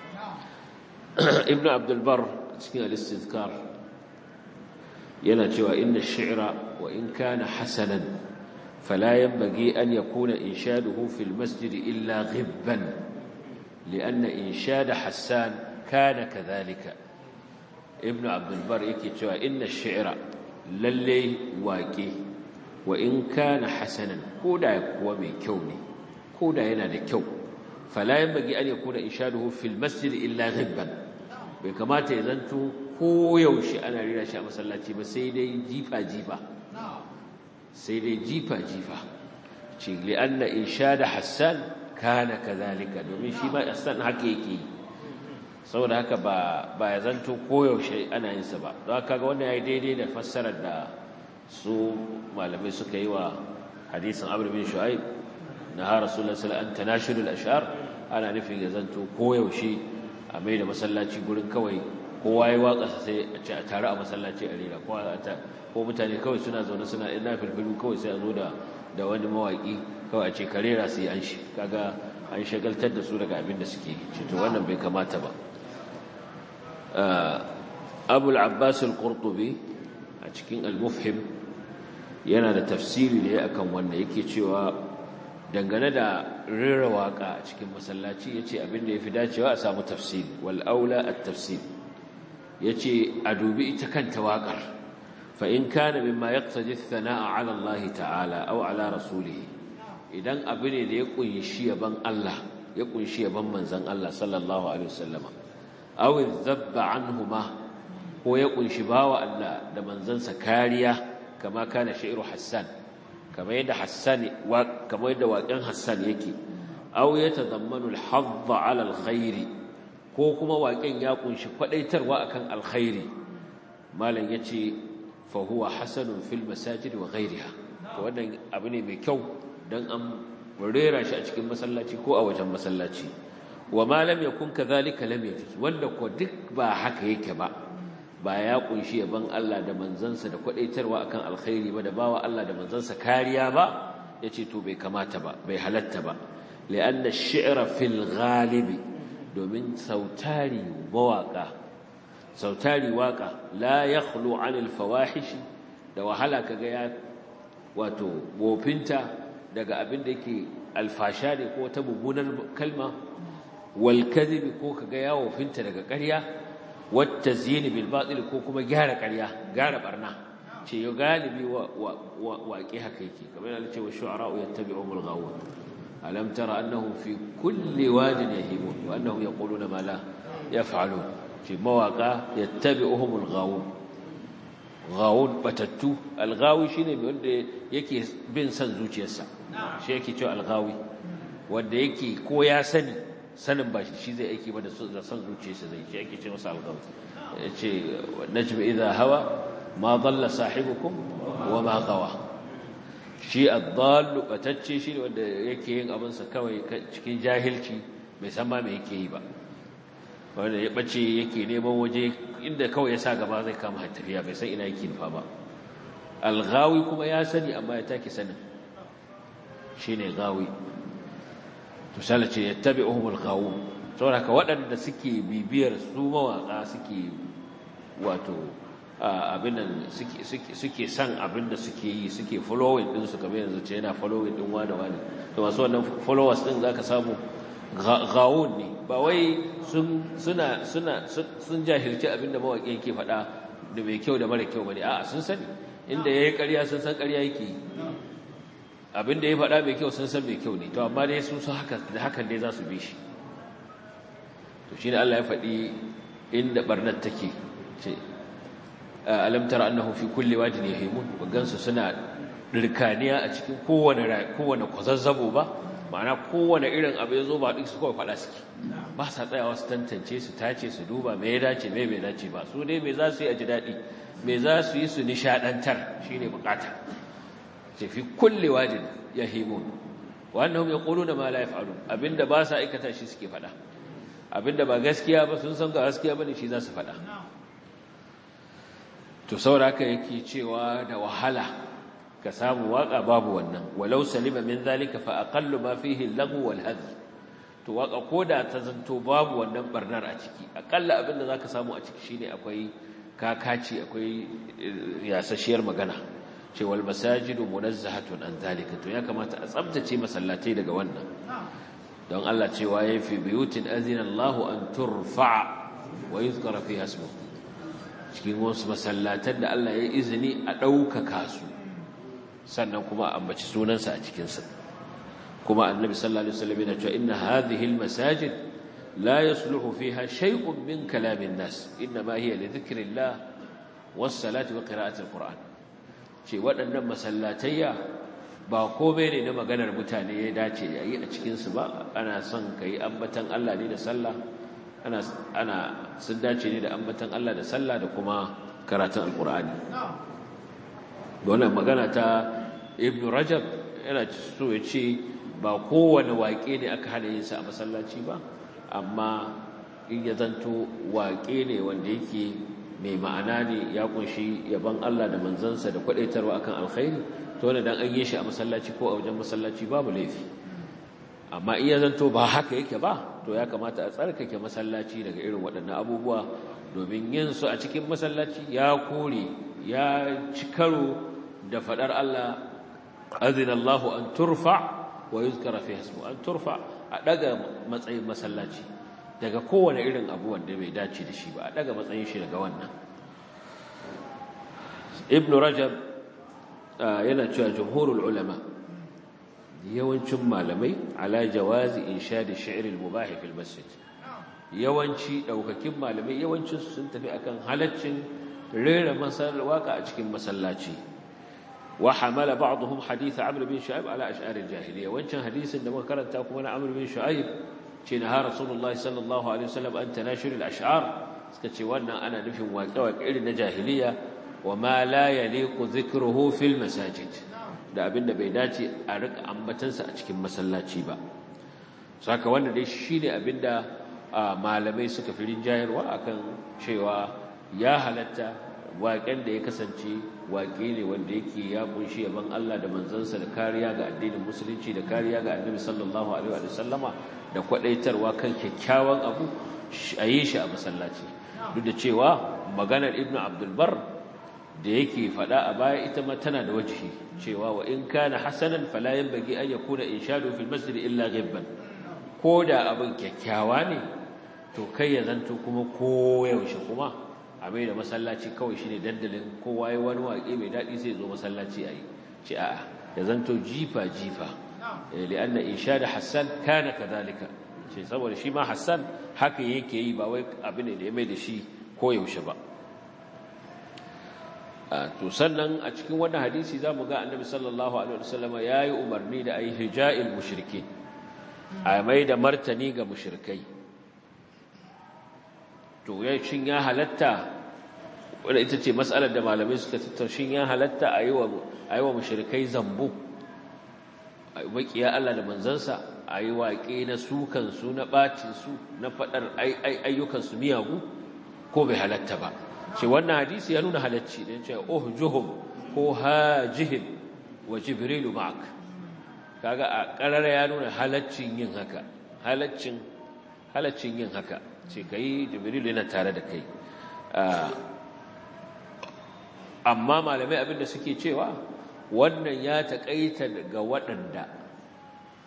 ibnu abdul bar cikin al-istizkar yana cewa inna ash-shi'ra wa in kana hasanan fala yanbaghi an yakuna inshaduhu fil masjid illa ghibban لأن إنشاد حسان كان كذلك ابن عبد البر يكي إن الشعر للي واقي وإن كان حسنا كودا يكوى من كوني كودا ينادى كو فلا ينبغي أن يكون إنشاده في المسجد إلا غبا بكما تيزنتو ko yaushe ana rira shi a masallaci ba sai dai jifa jifa sai dai jifa jifa ce li'anna inshada hassan kana kazalika domin shi ma ihsan haka yake saboda haka ba ba ya zanto koyaushe ana yin sa ba don haka ga wannan yayi daidai da fassarar da su malamai suka yi wa hadisin Amr bin Shu'aib na ha Rasulullahi sallallahu alaihi wasallam tanashudul ashar ana nufin ya zanto koyaushe a mai da masallaci gurin kawai kowa ya waka sai a ce a tare a masallaci a rera ko mutane kawai suna zaune suna ina filfilu kawai sai a zo da da wani mawaki kawai a ce karera su yi an shi kaga an shagaltar da su daga abin da suke ce to wannan bai kamata ba abul abbas al-qurtubi a cikin al-mufhim yana da tafsiri da ya akan wanda yake cewa dangane da rera waka a cikin masallaci yace abin da yafi dacewa a samu tafsiri wal aula at-tafsir yace a dubi ita kanta waƙar فإن كان مما يقتضي الثناء على الله تعالى أو على رسوله idan abu ne da ya kunshi yaban Allah ya kunshi yaban manzon Allah sallallahu alaihi wasallam aw zabba anhuma ko ya kunshi bawa Allah da manzansa kariya kama kana shi'ru Hassan kama yadda Hassan wa kama yadda waƙen Hassan yake aw yatadammanu al-hadd 'ala al-khair ko kuma waƙen ya kunshi kwadaitarwa akan alkhairi malam yace fahuwa hasanun fil masajid wa ghairiha to wannan abu ne mai kyau dan an rera shi a cikin masallaci ko a wajen masallaci wa ma lam yakun kadhalika lam yajuz wanda ko duk ba haka yake ba ba ya kunshi yaban Allah da manzansa da kwadaitarwa akan alkhairi ba da bawa Allah da manzansa kariya ba yace to bai kamata ba bai halatta ba li'anna ash-shi'ra fil ghalibi domin sautari mawaka sautari waka la yakhlu 'anil fawahish da wahala kaga ya wato gofinta daga abin da yake alfasha ne ko ta mummunar kalma wal kadhib ko kaga ya wofinta daga ƙarya wat tazyin bil batil ko kuma gyara ƙarya gyara barna ce yo galibi wa waƙi haka yake kamar yana cewa shu'ara yattabi'umul ghawun alam tara annahum fi kulli wadin yahimun wa annahum yaquluna ma la yaf'alun ce mawaka yattabi'uhumul ghawun ghawun batattu alghawi shine wanda yake bin san zuciyarsa shi yake cewa alghawi wanda yake ko ya sani sanin ba shi zai aiki ba da san zuciyarsa zai shi yake ce masa alghawi yace najm idha hawa ma dalla sahibukum wa ma gawa shi ad-dall batacce shi wanda yake yin abin sa kawai cikin jahilci bai san ma me yake yi ba wanda ya bace yake neman waje inda kawai ya sa gaba zai kama tafiya bai san ina yake nufa ba alghawi kuma ya sani amma ya take sanin shine gawi to sai ce yattabi'uhum alghawun saboda ka waɗanda suke bibiyar su mawaka suke wato abin suke suke suke san abin da suke yi suke following din su kamar yanzu ce yana following din wani wani to masu wannan followers din zaka samu gawun ne ba wai suna sun jahilci abinda mawaƙi yake faɗa da mai kyau da mara kyau bane a'a sun sani inda yayi ƙarya sun san ƙarya yake abinda ya faɗa mai kyau sun san mai kyau ne to amma dai sun san haka da hakan dai za su bi shi to shine Allah ya faɗi inda barnat take ce alam tara annahu fi kulli wadin yahimun gansu suna dirkaniya a cikin kowane kowane kwazazzabo ba ma'ana kowane irin abu ya zo ba duk su kawai faɗa suke ba sa tsayawa su tantance su tace su duba me ya dace me bai dace ba su dai me za su yi a ji daɗi me za su yi su nishaɗantar shi ne bukata ce fi kulle wajin ya himun wannan ya ƙulu da ma la ya faru abinda ba sa aikata shi suke faɗa abinda ba gaskiya ba sun san ga gaskiya ba ne shi za su faɗa to sauraka yake cewa da wahala ka samu waka babu wannan walau salima min zalika fa aqallu ma fihi al-laghu wal hadh to waka koda ta zanto babu wannan barnar a ciki akalla abinda zaka samu a ciki shine akwai kakaci akwai yasashiyar magana ce wal masajidu munazzahatun an zalika to ya kamata a tsabtace masallatai daga wannan don Allah cewa yayi fi buyutin azina Allahu an turfa wa yuzkara fiha ismuhu cikin wasu masallatan da Allah ya izini a ɗaukaka su sannan kuma ambaci sunansa a cikinsa kuma annabi sallallahu alaihi wasallam yana cewa inna hadhihi almasajid la yasluhu fiha shay'un min kalamin nas inma hiya li dhikrillah was salati wa qira'ati alquran ce waɗannan masallatayya ba komai ne na maganar mutane ya dace yayi a cikin su ba ana son kai ambatan Allah ne da sallah ana ana sun dace ne da ambatan Allah da sallah da kuma karatun alqur'ani wannan magana ta ibn rajab yana so ya ce ba kowane waƙe ne aka hana yin sa a masallaci ba amma in ya zanto waƙe ne wanda yake mai ma'ana ne ya kunshi yaban Allah da manzansa da kwadaitarwa akan alkhairi to wannan dan an yi shi a masallaci ko a wajen masallaci babu laifi amma in ya zanto ba haka yake ba to ya kamata a tsarkake masallaci daga irin waɗannan abubuwa domin yin su a cikin masallaci ya kore ya ci karo da faɗar Allah azina Allah an turfa wa yuzkara fi ismu an turfa a daga matsayin masallaci daga kowane irin abu wanda bai dace da shi ba a daga matsayin shi daga wannan ibn rajab yana cewa jumhurul ulama yawancin malamai ala jawazi inshadi shi'r al-mubah fi al-masjid yawanci daukakin malamai yawancin sun tafi akan halaccin rera masal waka a cikin masallaci wa hamala ba'dhum hadith amr bin shu'aib ala ash'ar al-jahiliya wancan hadisin da muka karanta kuma na amr bin shu'aib ce na rasulullah sallallahu alaihi wasallam an tanashir al-ash'ar suka ce wannan ana nufin waƙe-waƙe irin na jahiliya wa ma la yaliqu dhikruhu fil masajid da abinda bai dace a rika ambatansa a cikin masallaci ba saka wanda dai shine abinda malamai suka fi rinjayarwa akan cewa ya halatta waƙen da ya kasance waƙe ne wanda yake ya kunshi yaban Allah da manzansa da kariya ga addinin musulunci da kariya ga annabi sallallahu alaihi wa sallama da kwadaitarwa kan kyakkyawan abu a yi shi a masallaci duk da cewa maganar ibnu abdul bar da yake faɗa a baya ita ma tana da wajihi cewa wa in kana hasanan fala yanbaghi an yakuna inshadu fil masjid illa ghibban ko da abin kyakkyawa ne to kai ya zanto kuma koyaushe kuma a mai da masallaci kawai shine dandalin kowa ya wani waƙe mai daɗi sai zo masallaci a yi ce a'a ya zanto jifa jifa li'anna inshada hassan kana kadhalika ce saboda shi ma hassan haka yake yi ba wai abin ne da ya mai da shi koyaushe ba to sannan a cikin wannan hadisi zamu ga annabi sallallahu alaihi wasallam yayi umarni da ayi hija'il mushrikin a mai da martani ga mushrikai to ya shin ya halatta wanda ita ce mas'alar da malamai suka tattauna shin ya halatta ayi wa ayi wa mushrikai zambo ayi makiya Allah da manzansa ayi waƙe na sukan su na bacin su na fadar ayyukan su miyagu ko bai halatta ba ce wannan hadisi ya nuna halacci ne ce uhjuhum ko hajihim wa jibrilu ma'ak kaga a karara ya nuna halaccin yin haka halaccin halaccin yin haka ce kai jibrilu yana tare da kai amma malamai abinda suke cewa wannan ya taƙaita ga waɗanda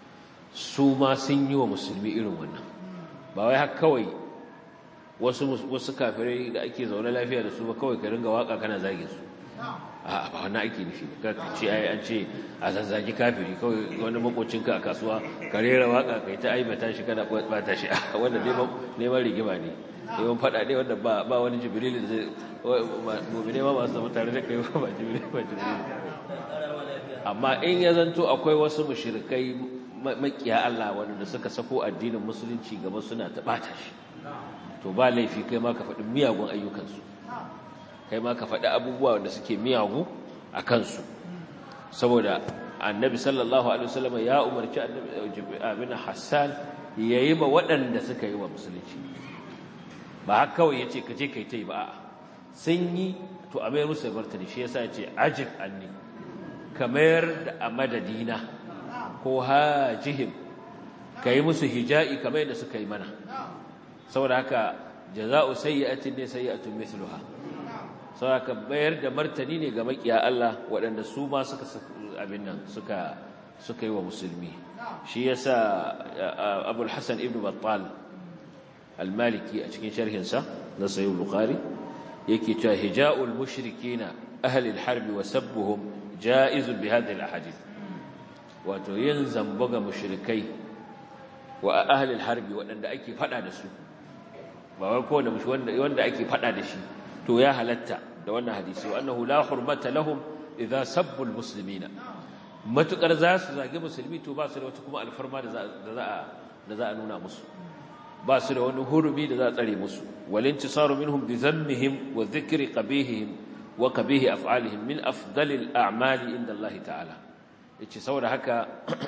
su ma sun yi wa musulmi irin wannan ba wai haka kawai wasu wasu kafirai da ake zaune lafiya da su ba kawai ka ringa waka kana zage su a ba wannan ake nufi ka ce ai an ce a zazzagi kafiri kawai wani makocinka a kasuwa ka rera waka kai ta aibata shi kana bata shi wanda neman rigima ne neman fada ne wanda ba ba wani jibril da zai mu'mine ma ba su zama tare da kai ba jibril ba jibril amma in ya zanto akwai wasu mushrikai makiya Allah wanda suka sako addinin musulunci gaba suna ta bata shi to ba laifi kai ma ka faɗi miyagun ayyukansu kai ma ka faɗi abubuwa wanda suke miyagu a kansu saboda annabi sallallahu alaihi wasallam ya umarci abin Hassan yayi ma waɗanda suka yi wa musulunci ba haka kawai yace ka je kai tai ba a'a sun yi to a mayar musu martani shi yasa yace ajib anni kamar da a madadina ko hajihim kai musu hija'i kamar da suka yi mana saboda haka jaza'u sayyi'atin ne sayyi'atun mithluha saboda bayar da martani ne ga makiya Allah waɗanda su ma suka abin nan suka suka yi wa musulmi shi yasa Abu al-Hasan ibn Battal al-Maliki a cikin sharhin sa na Sahih Bukhari yake cewa hija'ul mushrikina ahli al-harb wa sabbuhum ja'izun bi hadhihi al-ahadith wato yin zambo ga mushrikai wa ahli al-harb waɗanda ake fada da su ba wai ko da wanda wanda ake fada da shi to ya halatta da wannan hadisi wa annahu la hurmata lahum idza sabbu almuslimina matukar za su zage musulmi to ba su da wata kuma alfarma da za a da za a nuna musu ba su da wani hurumi da za a tsare musu walintisaru minhum bi dhammihim wa dhikri qabihihim wa qabihi af'alihim min afdalil a'mali inda Allah ta'ala yace saboda haka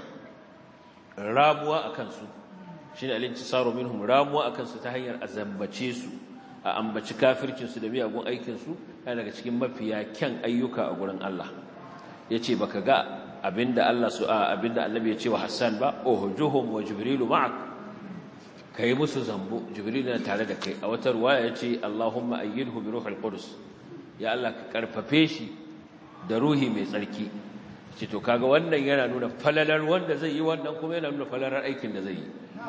ramuwa akan su shine alintisaru minhum ramuwa akan su ta hanyar azambace su a ambaci kafircinsu da miyagun aikinsu yana daga cikin mafiya kyan ayyuka a gurin Allah ya ce baka ga abinda Allah su a abinda annabi ya ce wa Hassan ba uhjuhum wa jibrilu ma'ak kai musu zambo jibril na tare da kai a wata ruwaya ya ce Allahumma ayyidhu bi ruhil qudus ya Allah ka karfafe shi da ruhi mai tsarki ce to kaga wannan yana nuna falalar wanda zai yi wannan kuma yana nuna falalar aikin da zai yi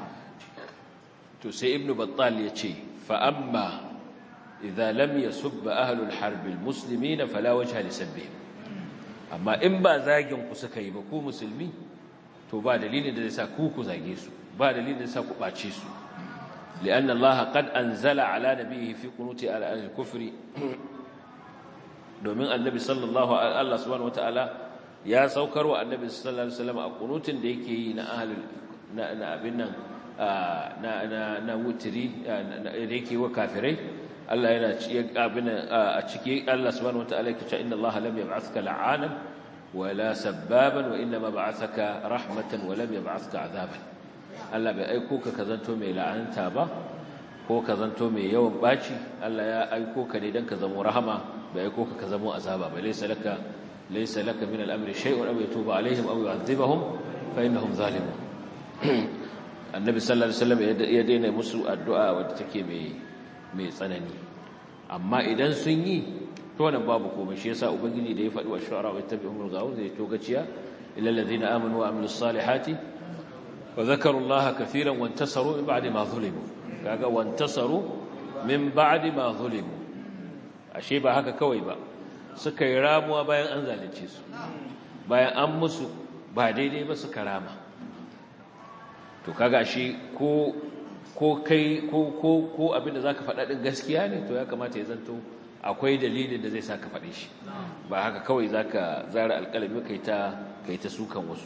to sai ibnu battal ya ce فأما إذا لم يسب أهل الحرب المسلمين فلا وجه لسبهم أما إن با زاجن كسكاي بكو مسلمي تو با دليل da zai sa ku ku zage su ba dalilin da zai sa ku bace su لأن الله قد أنزل على نبيه في قنوت على الكفر domin annabi sallallahu Allah subhanahu wataala ya saukar wa annabi sallallahu alaihi wasallam a kunutin da yake yi na ahlul na abin nan na na na wutiri da yake wa kafirai Allah yana abin a ciki Allah subhanahu wataala yake cewa inna Allah lam yab'athka la'anan wala sabbaban wa inma ba'athaka rahmatan wa lam yab'athka azaban Allah bai aiko ka kazanto mai la'anta ba ko kazanto mai yawan baci Allah ya aiko ka ne dan ka zama rahama bai aiko ka ka zama azaba ba laysa laka laysa laka min al-amri shay'un aw yatuba alaihim aw yu'adhibahum fa innahum zalimun annabi sallallahu alaihi wasallam ya daina musu addu'a wadda take mai mai tsanani amma idan sun yi to wannan babu komai shi yasa ubangiji da ya faɗi wa shu'ara wa tabi'umul ghawu zai to gaciya illal ladina amanu wa amilus salihati wa dhakaru allaha katiran wa intasaru min ba'di ma zulimu kaga wa intasaru min ba'di ma zulimu ashe ba haka kawai ba suka yi ramuwa bayan an zalunce su bayan an musu ba daidai ba suka rama to kaga shi ko ko kai ko ko ko abinda zaka faɗa din gaskiya ne to ya kamata ya zanto akwai dalilin da zai saka faɗe shi ba haka kawai zaka zara alƙalami kai ta kai ta sukan wasu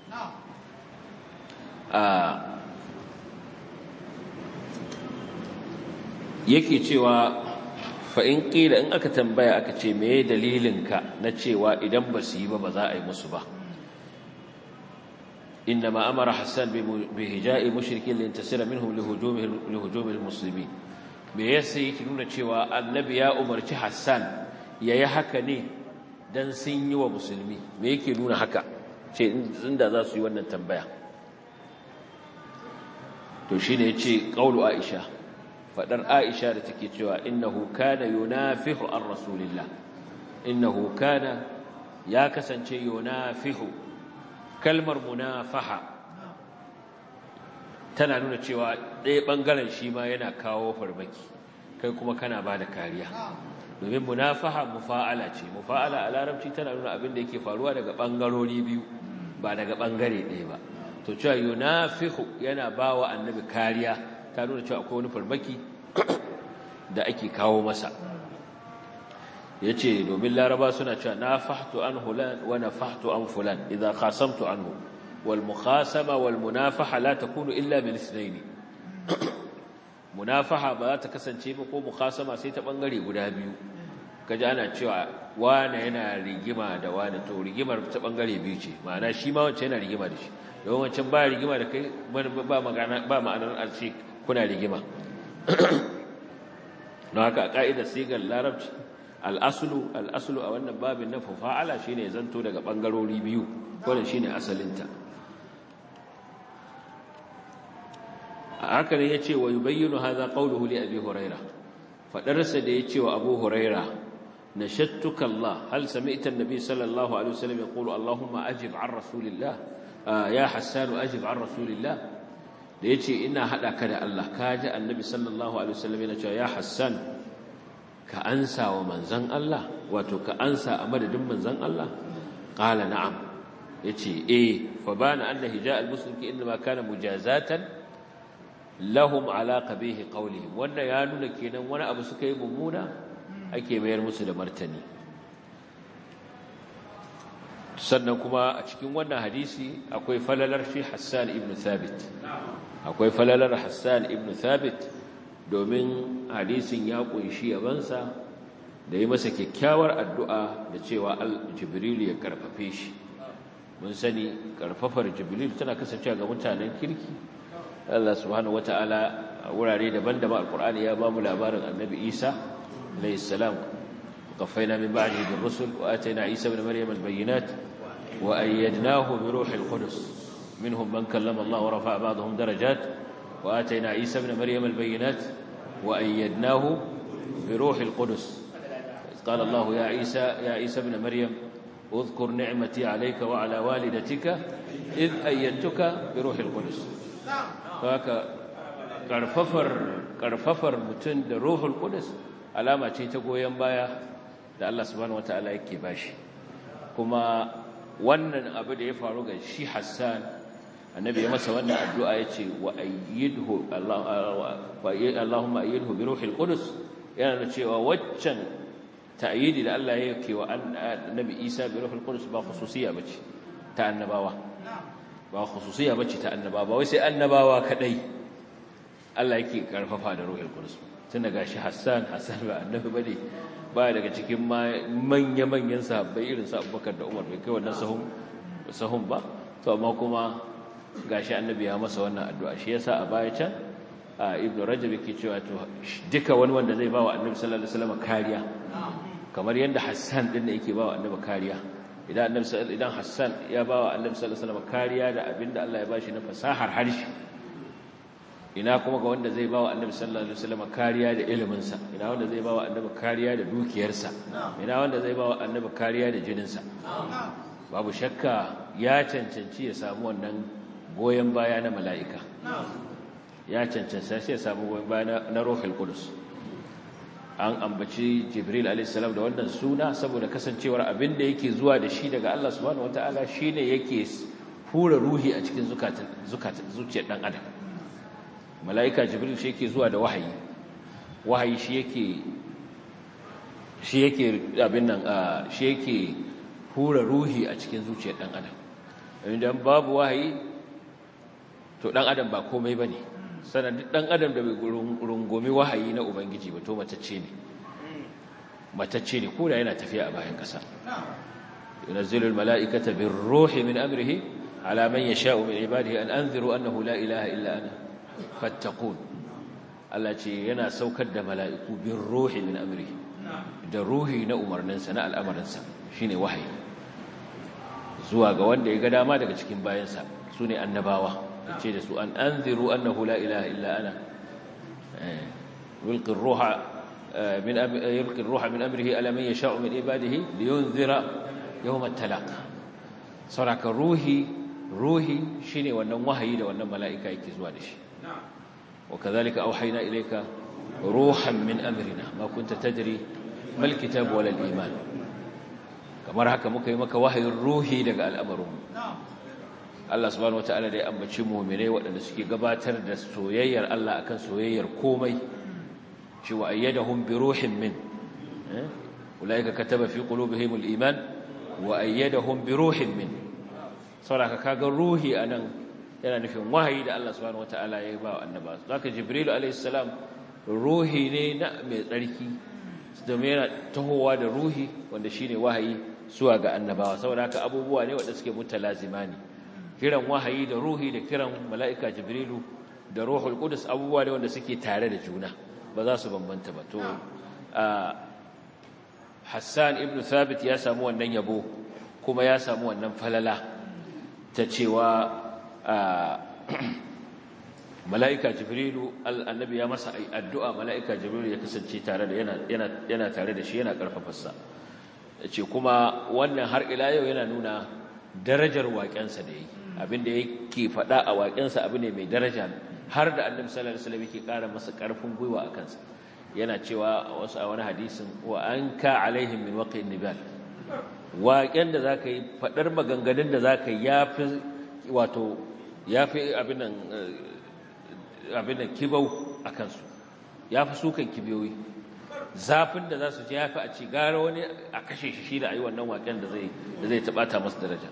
a yake cewa fa in qila in aka tambaya aka ce meye dalilinka na cewa idan ba su yi ba ba za a yi musu ba إنما أمر حسان بهجاء مشركين لينتصر منهم لهجوم لهجوم المسلمين me yasa yake nuna cewa annabi ya umarci Hassan yayi haka ne dan sun yi wa musulmi me yake nuna haka ce inda za su yi wannan tambaya to shine yace qaulu Aisha fadar Aisha da take cewa innahu kana yunafihu ar rasulillah innahu kana ya kasance yunafihu kalmar munafaha tana nuna cewa ɗaya ɓangaren shi ma yana kawo farmaki kai kuma kana ba da kariya domin munafaha mufa'ala ce mufa'ala a larabci tana nuna abin da yake faruwa daga ɓangarori biyu ba daga ɓangare ɗaya ba to cewa yunafihu yana ba wa annabi kariya ta nuna cewa akwai wani farmaki da ake kawo masa ya ce domin laraba suna cewa na fahtu an hulan wa na fahtu an fulan idan khasamtu anhu wal mukhasama wal munafaha la takunu illa min ithnaini munafaha ba za ta kasance ba ko mukhasama sai ta bangare guda biyu kaji ana cewa wane yana rigima da wane to rigimar ta bangare biyu ce ma'ana shi ma wancan yana rigima da shi don wancan ba rigima da kai ba magana ba ma'anar a ce kuna rigima don haka a ka'idar sigar larabci al'asulu al'asulu a wannan babin na fafa'ala shi ne zanto daga ɓangarori biyu wadda shi ne asalinta a haka ne ya ce wa yi bayyano haza ƙaunuhu li abi huraira faɗarsa da ya ce wa abu huraira na shattuka Allah hal sami ita nabi sallallahu alaihi wasallam ya ƙulu Allahumma ajib an rasulillah ya hassanu ajib an rasulillah da ya ce ina haɗa ka da Allah ka ji annabi sallallahu alaihi wasallam yana cewa ya hassan ka ansa wa manzan Allah wato ka ansa a madadin manzan Allah qala na'am yace eh fa bana anna hija al-muslimki inma kana mujazatan lahum ala qabih qawlihim wannan ya nuna kenan wani abu suka yi mummuna ake mayar musu da martani sannan kuma a cikin wannan hadisi akwai falalar shi Hassan ibn Thabit akwai falalar Hassan ibn Thabit domin hadisin ya kunshi yabansa da yi masa kyakkyawar addu'a da cewa Jibril ya karfafe shi mun sani karfafar Jibril tana kasancewa ga mutanen kirki Allah subhanahu wata'ala a wurare daban-daban alkur'ani ya ba mu labarin annabi Isa alayhi salam qaffayna min ba'dihi bir rusul wa atayna Isa ibn Maryam al-bayyinat wa ayyadnahu bi ruhil qudus minhum man kallama Allah wa rafa'a ba'dahum darajat wa atayna Isa ibn Maryam al-bayyinat wa ayyadnahu bi ruhil qudus قال الله يا عيسى يا عيسى ابن مريم اذكر نعمتي عليك وعلى والدتك إذ أيدتك بروح القدس haka karfafar karfafar mutum da ruhul qudus alama ce ta goyen baya da Allah subhanahu wataala yake bashi kuma wannan abu da ya faru ga shi Hassan annabi ya masa wannan addu'a yace wa ayyidhu Allah Allahumma ayyidhu bi ruhil qudus yana da cewa waccan ta'yidi da Allah ya yake wa annabi Isa bi ruhil qudus ba khususiyya bace ta annabawa ba khususiya bace ta annabawa ba wai sai annabawa kadai Allah yake karfafa da ruhul qudus tun daga shi Hassan Hassan ba annabi bane ba daga cikin manya manyan sahabbai irin su Abubakar da Umar bai kai wannan sahun sahun ba to amma kuma gashi annabi ya masa wannan addu'a shi yasa a baya can Ibn Rajab yake cewa to duka wani wanda zai ba wa Annabi sallallahu alaihi wasallam kariya kamar yanda Hassan din ne yake ba wa Annabi kariya idan annabi idan Hassan ya bawa annabi sallallahu alaihi wasallam kariya da abinda Allah ya bashi na fasahar harshe ina kuma ga wanda zai bawa annabi sallallahu alaihi wasallam kariya da ilimin sa ina wanda zai bawa annabi kariya da dukiyarsa ina wanda zai bawa annabi kariya da jinin sa babu shakka ya cancanci ya samu wannan goyen baya na mala'ika ya cancanci sai ya samu goyen baya na ruhul qudus an ambaci jibril alaihissalam da wannan suna saboda kasancewar abin da yake zuwa da shi daga Allah subhanahu wataala shine yake hura ruhi a cikin zukatan zukatan zuciyar dan adam malaika jibril shi yake zuwa da wahayi wahayi shi yake shi yake abin nan shi yake hura ruhi a cikin zuciyar dan adam idan babu wahayi to dan adam ba komai bane sanadin ɗan adam da bai rungumi wahayi na ubangiji ba to matacce ne matacce ne ko da yana tafiya a bayan ƙasa yunazzilu almala'ikata birruhi min amrihi ala man yasha'u min ibadihi an anziru annahu la ilaha illa ana fattaqun Allah ce yana saukar da mala'iku birruhi min amrihi da ruhi na umarninsa na al'amarinsa shine wahayi zuwa ga wanda ya ga dama daga cikin bayansa sune annabawa ce da su an anziru annahu la ilaha illa ana yulqi ar-ruha min yulqi ar-ruha min amrihi ala man yasha'u min ibadihi liyunzira yawm at-talaq saraka ruhi ruhi shine wannan wahayi da wannan mala'ika yake zuwa da shi wa kadhalika auhayna ilayka ruhan min amrina ma kunta tadri mal kitab wala al iman kamar haka muka yi maka wahayin ruhi daga al'amarin Allah subhanahu wataala da ya ambaci mu'minai waɗanda suke gabatar da soyayyar Allah akan soyayyar komai shi wa ayyadahum bi ruhin min ulaika kataba fi qulubihim al iman wa ayyadahum bi ruhin min saboda kaga ruhi anan yana nufin wahayi da Allah subhanahu wataala ya ba wa annaba zaka jibril alayhi salam ruhi ne na mai tsarki domin yana tahowa da ruhi wanda shine wahayi zuwa ga annabawa saboda haka abubuwa ne wanda suke mutalazima ne kiran wahayi da ruhi da kiran mala'ika jibrilu da ruhul qudus abubuwa ne wanda suke tare da juna ba za su bambanta ba to Hassan ibn Thabit ya samu wannan yabo kuma ya samu wannan falala ta cewa mala'ika jibrilu annabi ya masa addu'a mala'ika jibrilu ya kasance tare da yana yana tare da shi yana karfafarsa ce kuma wannan har ila yau yana nuna darajar waƙensa da yi abinda yake faɗa a waƙensa abu ne mai daraja har da annabi sallallahu alaihi wasallam yake ƙara masa ƙarfin gwiwa a kansa yana cewa wasu a wani hadisin wa an ka alaihim min waqin nibal waƙen da zaka yi faɗar maganganun da zaka yi yafi wato yafi abin nan abin nan kibau a kansu yafi sukan kibiyoyi zafin da za su ji yafi a ci gara wani a kashe shi shi da ayi wannan waƙen da zai da zai tabata masa daraja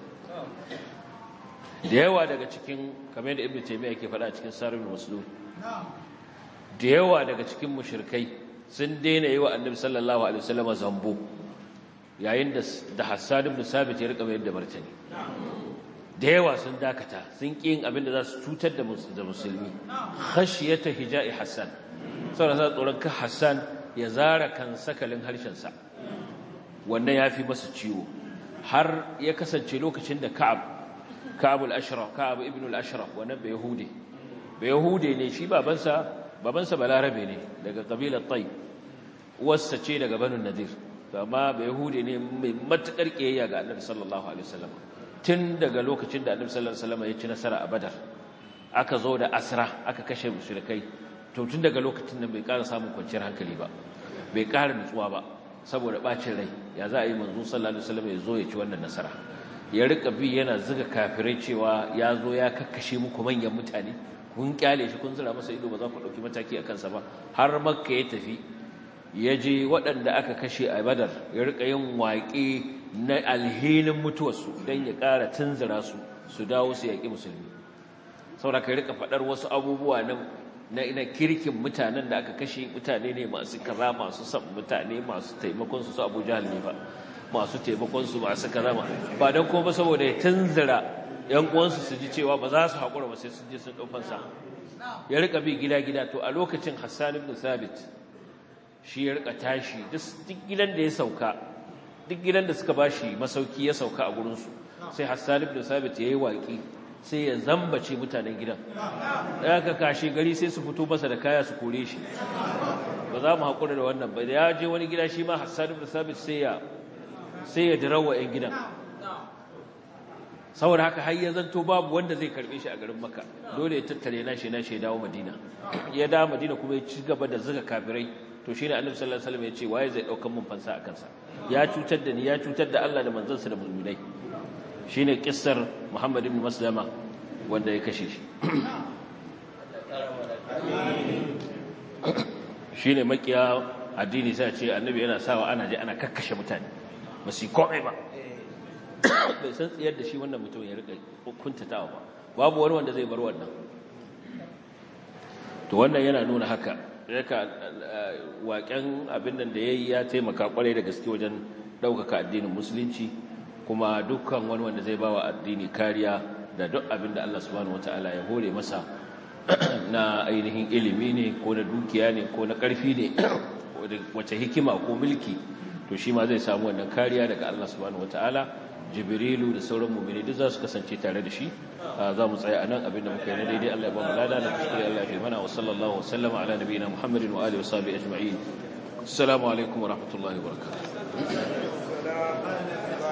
da yawa daga cikin kamar da ibnu taymiya yake faɗa cikin sarihul maslul da yawa daga cikin mushrikai sun daina yi wa annabi sallallahu alaihi wasallam zambo yayin da da Hassan ibn Sabit ya rika mayar da martani da yawa sun dakata sun ƙi yin abin da za su cutar da musulmi khashiyata hija'i Hassan saboda sa tsoron ka Hassan ya zara kan sakalin harshen sa wannan yafi masa ciwo har ya kasance lokacin da Ka'ab Ka'ab al-Ashraf Ka'ab ibn al-Ashraf wannan bai Yahudi bai Yahudi ne shi babansa babansa balarabe ne daga kabilar tai wassa ce daga banu nadir amma bai yahudi ne mai matukar kiyayya ga annabi sallallahu alaihi wasallam tun daga lokacin da annabi sallallahu alaihi wasallam ya ci nasara a badar aka zo da asra aka kashe mushrikai to tun daga lokacin nan bai ƙara samun kwanciyar hankali ba bai ƙara nutsuwa ba saboda bacin rai ya za a yi manzo sallallahu alaihi wasallam ya zo ya ci wannan nasara ya rika bi yana zuga kafirai cewa ya zo ya kakkashe muku manyan mutane kun kyale shi kun zira masa ido ba za ku ɗauki mataki a kansa ba har makka ya tafi ya je waɗanda aka kashe a badar ya rika yin waƙe na alhinin mutuwarsu don ya ƙara tunzura su su dawo su yaƙi musulmi saboda ka rika faɗar wasu abubuwa na na kirkin mutanen da aka kashe mutane ne masu kaza masu san mutane masu taimakon su su Abu Jahl ne ba masu taimakon su masu kaza ba don kuma saboda ya tunzura ‘yan uwansu su ji cewa ba za su haƙura ba sai sun je sun ɗaukansa ya rika bi gida-gida to a lokacin hassan ibn sabit shi ya rika tashi duk gidan da ya sauka duk gidan da suka ba shi masauki ya sauka a gurinsu sai hassan ibn sabit ya yi waƙi sai ya zambace mutanen gidan da aka kashe gari sai su fito masa da kaya su kore shi ba za mu haƙura da wannan ba da ya je wani gida shi ma hassan ibn sabit sai ya sai ya dirawa 'yan gidan saboda haka har ya zanto babu wanda zai karbe shi a garin Makka dole ya tattare na shi na shi dawo Madina ya dawo Madina kuma ya ci gaba da zuga kafirai to shine Annabi sallallahu alaihi wasallam ya ce waye zai daukan mun fansa akan sa ya cutar da ni ya cutar da Allah da manzansa da mu'minai shine kissar Muhammad ibn Maslama wanda ya kashe shi shine makiya addini sai ce Annabi yana sawa ana je ana kakkashe mutane ba su komai ba bai san tsayar da shi wannan mutum ya rika kuntatawa ba babu wani wanda zai bar wannan to wannan yana nuna haka yaka waƙen abin nan da yayi ya taimaka kwarai da gaske wajen ɗaukaka addinin musulunci kuma dukkan wani wanda zai bawa addini kariya da duk abin da Allah subhanahu wataala ya hore masa na ainihin ilimi ne ko na dukiya ne ko na ƙarfi ne wace hikima ko mulki to shi ma zai samu wannan kariya daga Allah subhanahu wataala jibrilu da sauran mu'mini duk za su kasance tare da shi za mu tsaya anan abinda muka yi na daidai Allah ya ba mu lada na kuskure Allah ya mana wa sallallahu wa sallama ala nabiyina Muhammadin wa alihi wa sahbihi ajma'in assalamu alaikum wa rahmatullahi wa barakatuh